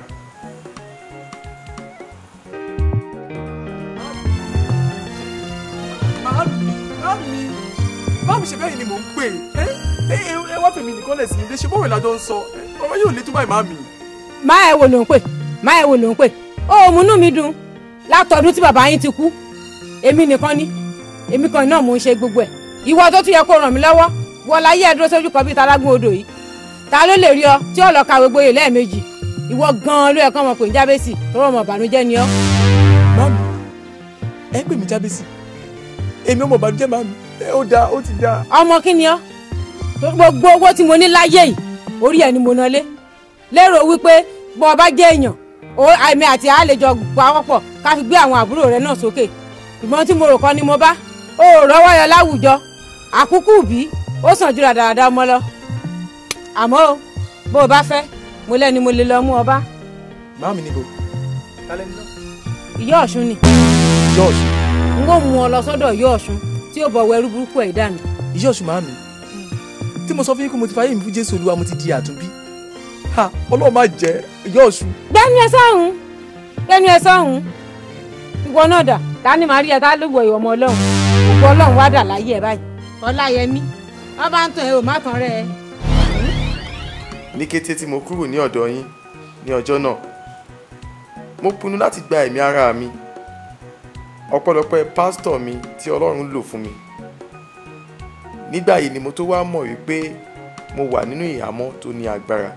Speaker 8: Màámi, màámi, màámi ṣe bẹ́ẹ̀ ni mò ń pè é. Ẹ ẹ wá fèmí nìkan lẹ̀ sí ilé ṣe bọ́ọ̀rẹ̀ lájọ ń sọ. Ọ̀rọ̀ yóò lé tó báyìí màámi.
Speaker 4: má ẹ wo ló ń pè má ẹ wo ló ń pè ó múnú mi dùn látọdún tí bàbá yín ti kú èmi nìkan ni èmi kan náà mò ń ṣe gbogbo ẹ ìwọ tó tún yẹ kó ràn mí lọ́wọ́ wọ láyé ẹ dúró sójú kan bíi talágún odò yìí ta ló lè rí ọ tí ó lọ kàwé gboyè lẹ́ẹ̀mejì ìwọ gan-an ló yẹ kán mọ̀ pé ń jábẹ́sì tó rọ̀ mọ̀ bànújẹ́ ni ọ́.
Speaker 8: Màámi, ẹ pè mí jábẹ́sì. Èmi ọmọ ìbànújẹ́ màámi. Ẹ ó dáa, ó ti dáa.
Speaker 4: ọmọ kí ni ọ́ tó gbogbo owó tí mo ní láyé yìí orí ẹ̀ ni mo ná lé lérò wípé bọ́ ọ bá jẹ́ èèyàn ó àmì àti àlejò pawọ́pọ̀ ká fi gbé àwọn àbúrò rẹ náà sókè ìgbọ́n tí mo rò kọ́ ni mo bá ó rọ́wọ́ yọ láwùjọ àkúkú bí ó sàn jùlọ dáadáa mọ́ lọ àmọ́ o bó o bá fẹ́ mo lẹ́ni mo lè lọ mú ọ bá
Speaker 8: Màámi níbo? Kálẹ̀ nílọ.
Speaker 4: ìyá ọ̀ṣun ni
Speaker 8: Ìyá Ọ̀ṣun.
Speaker 4: n ó mú ọ lọ sọ́dọ̀ ìyá ọ̀ṣun tí ó bọ̀ wẹrú burúkú ẹ̀ dànù.
Speaker 8: Ìyá Ọ̀ṣun màámi. Tí mo sọ fún yín pé mo ti fàyè mi fún Jésù Olúwa mo ti di àtúnbí. Ha! Ọlọ́run máa jẹ́ ìyá Ọ̀ṣun.
Speaker 4: gbẹ́nu ẹ sọ́hún gbẹ́nu ẹ sọ́hún ìwọ náà dà ta ni màá rí ẹ tá ló wọ ìwọ ọmọ ọlọ́run ògbó ọlọ́run wá dà láyé ẹ báyìí ọláyẹmí wọn bá ń tàn ẹ ò má tàn rẹ ẹ.
Speaker 10: ní kété tí mo kúrò ní ọ̀dọ̀ yín ní ọjọ́ náà mo pinnu láti gba ẹ̀mí ara mi ọpẹ́lọpẹ́ pásítọ̀ mi tí ọlọ́run lò fún mi nígbà yìí ni mo tó wá mọ̀ wípé mo wà nínú ìhámọ́ tó ní agbára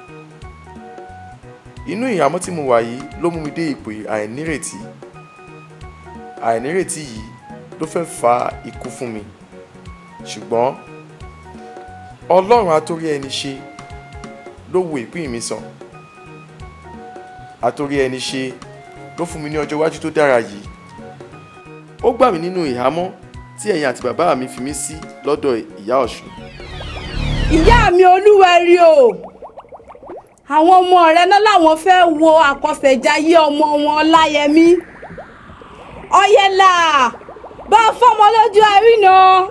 Speaker 10: inú ìhámọ́ tí mo wà yìí ló mú mi dé ipò àìnírètí àìnírètí yìí ló fẹ́ fa ikú fún mi ṣùgbọ́n ọlọ́run atórí ẹni ṣe ló wo ìpín mi sàn àtòrí ẹni ṣe ló fún mi ní ọjọ́ iwájú tó dára yìí ó gbà mí nínú ìhámọ́ tí ẹ̀yin àti bàbá mi fi mí sí lọ́dọ̀ ìyá ọ̀ṣun
Speaker 20: ìyá mi olúwẹ̀rí o àwọn ọmọ rẹ náà làwọn fẹ́ wo àkọsẹ̀jayé ọmọ wọn ọláyẹmí ọyẹlà bá a fọmọ lójú ẹrí náà.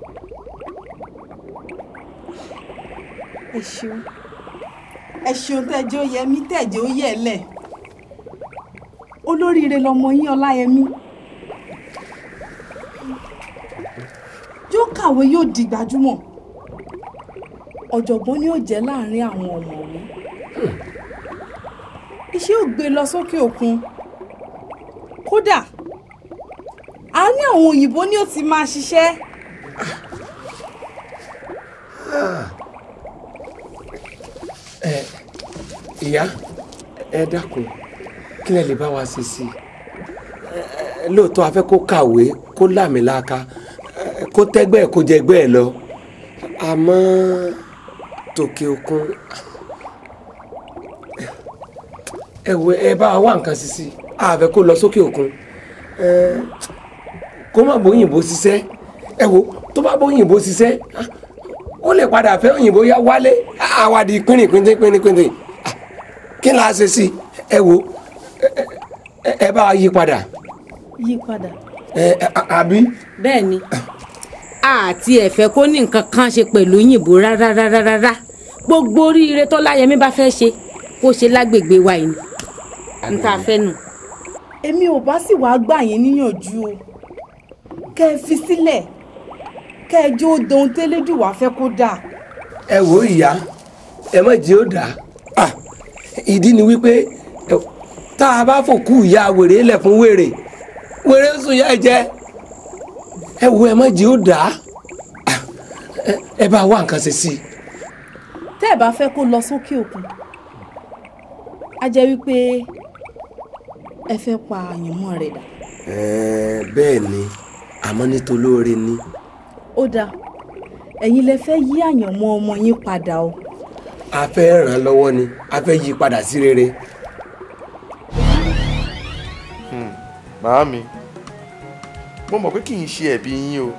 Speaker 20: ẹ ṣeun ẹ ṣeun tẹjọ yẹmí tẹjọ yẹlẹ olóríire lọmọ yín ọláyẹmí yóò kàwé yóò di gbajúmọ̀ ọ̀jọ̀gbọ́n ni ó jẹ́ láàrin àwọn ọ̀mọ̀wé iṣẹ́ ò gbé lọ sókè òkun kódà àárín àwọn òyìnbó ni ó ti máa ṣiṣẹ́
Speaker 21: ẹ ìyá ẹ dákun kí lẹ lè bá wa ṣe sí i Ẹ, ẹ, lóòótọ́ a fẹ́ kó kàwé kó láàmìlàaka ẹ, kó tẹ́gbẹ́ ẹ̀ kó jẹgbẹ́ ẹ̀ lọ àmọ́ tòkè òkun ẹ wo ẹ bá wa wá nǹkan sí sí i a fẹ́ kó lọ sókè òkun ẹ, kó má bóyìnbó ṣiṣẹ́ ẹ wo tó bá bóyìnbó ṣiṣẹ́ ah, ó lè padà fẹ́ òyìnbó yá wálé àwàdì pínrín pínrín pínrín pínrín Ah, kí la ṣe sí ẹ wo ẹ- ẹ- ẹ bá wa yí padà
Speaker 20: yí padà.
Speaker 21: ẹ ẹ, à- àbí.
Speaker 4: bẹ́ẹ̀ ni àti ẹ̀fẹ́ kó ní nǹkan kan ṣe pẹ̀lú yìnbó rárá rárá rárá gbogbo oríire tó láyẹmí bá fẹ́ ṣe kó ṣe lágbègbè wa yìí ni n ta fẹ́ nù.
Speaker 20: èmi ò bá sì wáá gbà yín níyànjú o kẹ́ ẹ fi sílẹ̀ kẹ́ ẹ jó dohun tẹ́lẹ́dùn wá fẹ́ kó dà.
Speaker 21: ẹ wò ó ìyá ẹ má jẹ́ ó dà á ìdí ni wípé ẹ, tá a bá fòkú ìyá wèrè lẹ̀ fún wèrè wèrè ń sùn yá ẹ jẹ ẹ wo ẹ má jẹ́ ó dà á ẹ- ẹ bá wá nǹkan ṣe sí i.
Speaker 20: tẹ́ ẹ bá fẹ́ kó lọ sókè òkun á jẹ́ wípé ẹ fẹ́ pa àyànmọ́ rẹ̀ dà.
Speaker 21: Ẹ̀ẹ́, bẹ́ẹ̀ ni àmọ́ nítolóore ni.
Speaker 20: ó dáa ẹ̀yin lẹ fẹ́ yí àyànmọ́ ọmọ yín padà o.
Speaker 21: a fẹ́ ràn án lọ́wọ́ ni a fẹ́ yí padà sí rere.
Speaker 1: màámi mo mọ̀ pé kì í ṣe ẹ̀bi yín o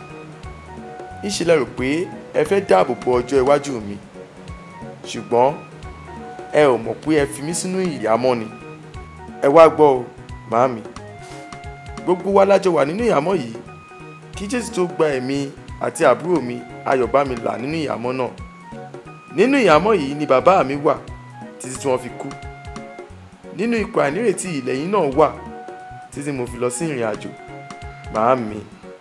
Speaker 1: ìṣe lẹ rò pé ẹ fẹ́ dáàbò bo ọjọ́ iwájú mi ṣùgbọ́n ẹ ò mọ̀ pé ẹ fi mí sínú ìyàmọ́ ni ẹ wá gbọ́ o màámi gbogbo wa lájọ wà nínú ìyàmọ́ yìí kí jésù tó gba ẹ̀mí àti àbúrò mi ayọ̀bámi là nínú ìyàmọ́ náà nínú ìyàmọ́ yìí ni bàbá mi wà títí tí wọ́n fi kú nínú ipò àìnírètí ìlẹ́yìn náà wà títí mo fi lọ sí ìrìn àjò màámi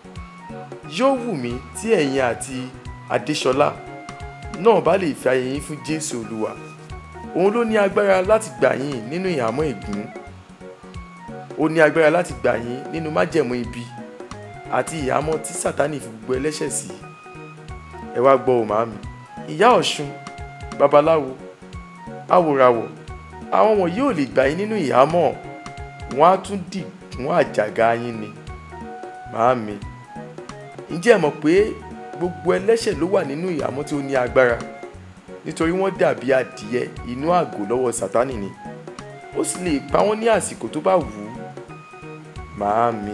Speaker 1: yóò wù mí tí ẹ̀yin àti adéṣọlá náà bá lè fi ayé yín fún jésù olúwa òun ló ní agbára láti gbà yín nínú ìhàmọ́ ègún ó ní agbára láti gbà yín nínú májẹ̀mú ibi àti ìhàmọ́ tí sátánì fi gbogbo ẹlẹ́ṣẹ̀ sí ẹ wá gbọ́ ò màámi ìyá ọ̀ṣun babaláwo awòràwọ̀ àwọn wọ̀nyí ò lè gbà yín nínú ìhàmọ́ wọn á tún dì fún àjàgà yín ni màámi ǹjẹ́ ẹ mọ̀ pé gbogbo ẹlẹ́ṣẹ̀ ló wà nínú ìhàmọ́ tí ó ní agbára nítorí wọ́n dàbí adìẹ inú àgò lọ́wọ́ sátánì ni ó sì lè pa wọ́n ní àsìkò tó bá wù ú màámi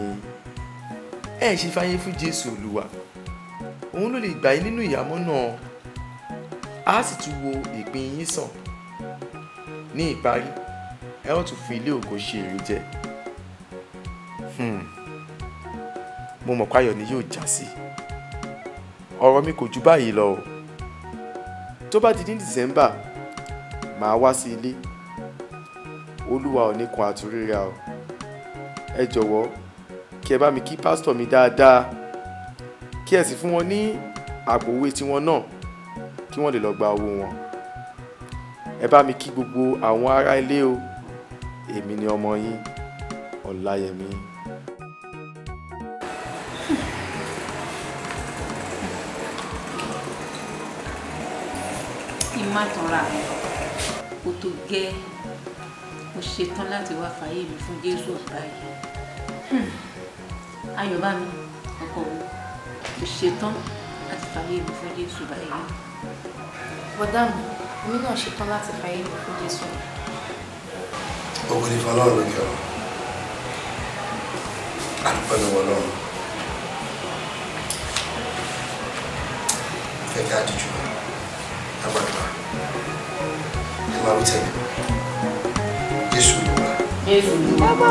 Speaker 1: ẹ ṣe fàyè fún jésù olúwa òun ló lè gbà yín nínú ìhàmọ́ náà á sì tún wo ìpín yín sàn ní ìparí ẹ ó tún fi ilé ògo ṣe èrè jẹ Hmm. mo mọ̀ páyọ̀ ni yóò já sí ọ̀rọ̀ mi kò ju báyìí lọ o tó bá di ní december màá wá sí ilé olúwa ò ní kun àtúrírà o ẹ jọ̀wọ́ kí ẹ bá mi kí pásítọ̀ mi dáadáa kí ẹ sì fún wọn ní àpò òwe tiwọn náà kí wọ́n lè lọ gba owó wọn ẹ bá mi kí gbogbo àwọn ará ilé o èmi ni ọmọ yín ọláyẹmí.
Speaker 13: kí n má tanra mi kó tó gẹ́ mo ṣetán láti wá fàyè mi fún jésù ọ̀tá yìí Hmm. ayọ̀bámi ọkọ mi mo ṣetán láti fàyè mi fún jésù báyìí.
Speaker 22: bọ́dà mi èmi náà ṣetán láti fàyè mi fún jésù.
Speaker 6: ogun ní fọlọ́run lókè ọ̀run àdúpẹ́ lọ́wọ́ ọlọ́run fẹ́ ká díjú agbàgbà ẹ máa wí tẹ̀lé jésù ló wà.
Speaker 13: jésù ló
Speaker 7: wà.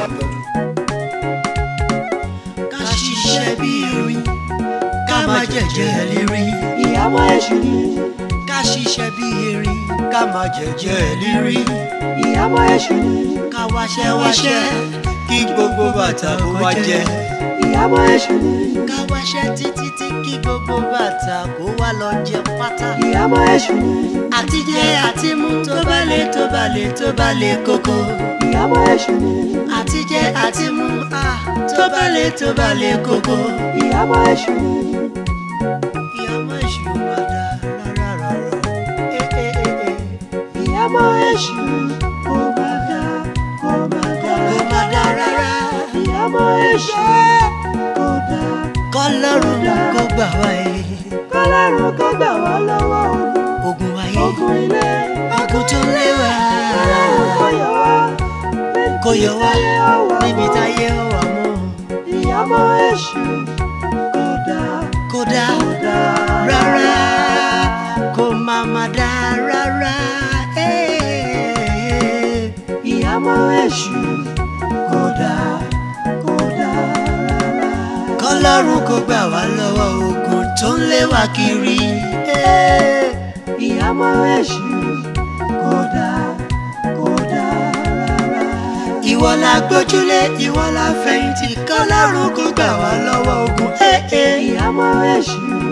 Speaker 7: ká ṣiṣẹ́ bí erin ká má jẹ̀jẹ̀ lérí. ìyàwó èṣù ni. ká ṣiṣẹ́ bí erin ká má jẹ̀jẹ̀ lérí. ìyàwó èṣù ni. ká wáṣẹ́ wáṣẹ́ kí gbogbo bàtà kó wá jẹ. ìyàwó èṣù ni. ká wáṣẹ́ títí tí kí gbogbo bàtà kó wá lọ jẹ pátá. ìyàwó èṣù ni. àtijẹ àtimú tó bá lè tó bá lè tó bá lè kókó. ìyàwó èṣù ni. àtijẹ àtimú ah, tó bá lè tó bá lè kókó. ìyàwó èṣù ni. ìyàwó èṣù máa dá rárá rárá. Eh, eh, eh, eh. ìyàwó èṣù kò má dá kò má dá kò má dá rárá. ìyàwó èṣù kò dá kọlọ́run kó gbà wá ẹ̀. kọlọ́run kó gbà wá lọ́wọ́ ogun. ogun ayé ogun ilé ogun tó léwà. kọlọ́run kó yọ wá kó yọ wá níbi táyé ó wà mọ́. ìyàwó èṣù kò dá kò dá rárá kò má má dá rárá. Eh, ìyàwó èṣù kò dá kò dá rárá. kọlọ́run kó gbà wá lọ́wọ́ ogun tó ń lé wa kiri. Eh, ìyàwó èṣù kò dá kò dá rárá. ìwọ la gbójúlé ìwọ la fẹ̀yìntì kọ́lọ́run kó gbà wá lọ́wọ́ ogun. ìyàmọ́ èṣù.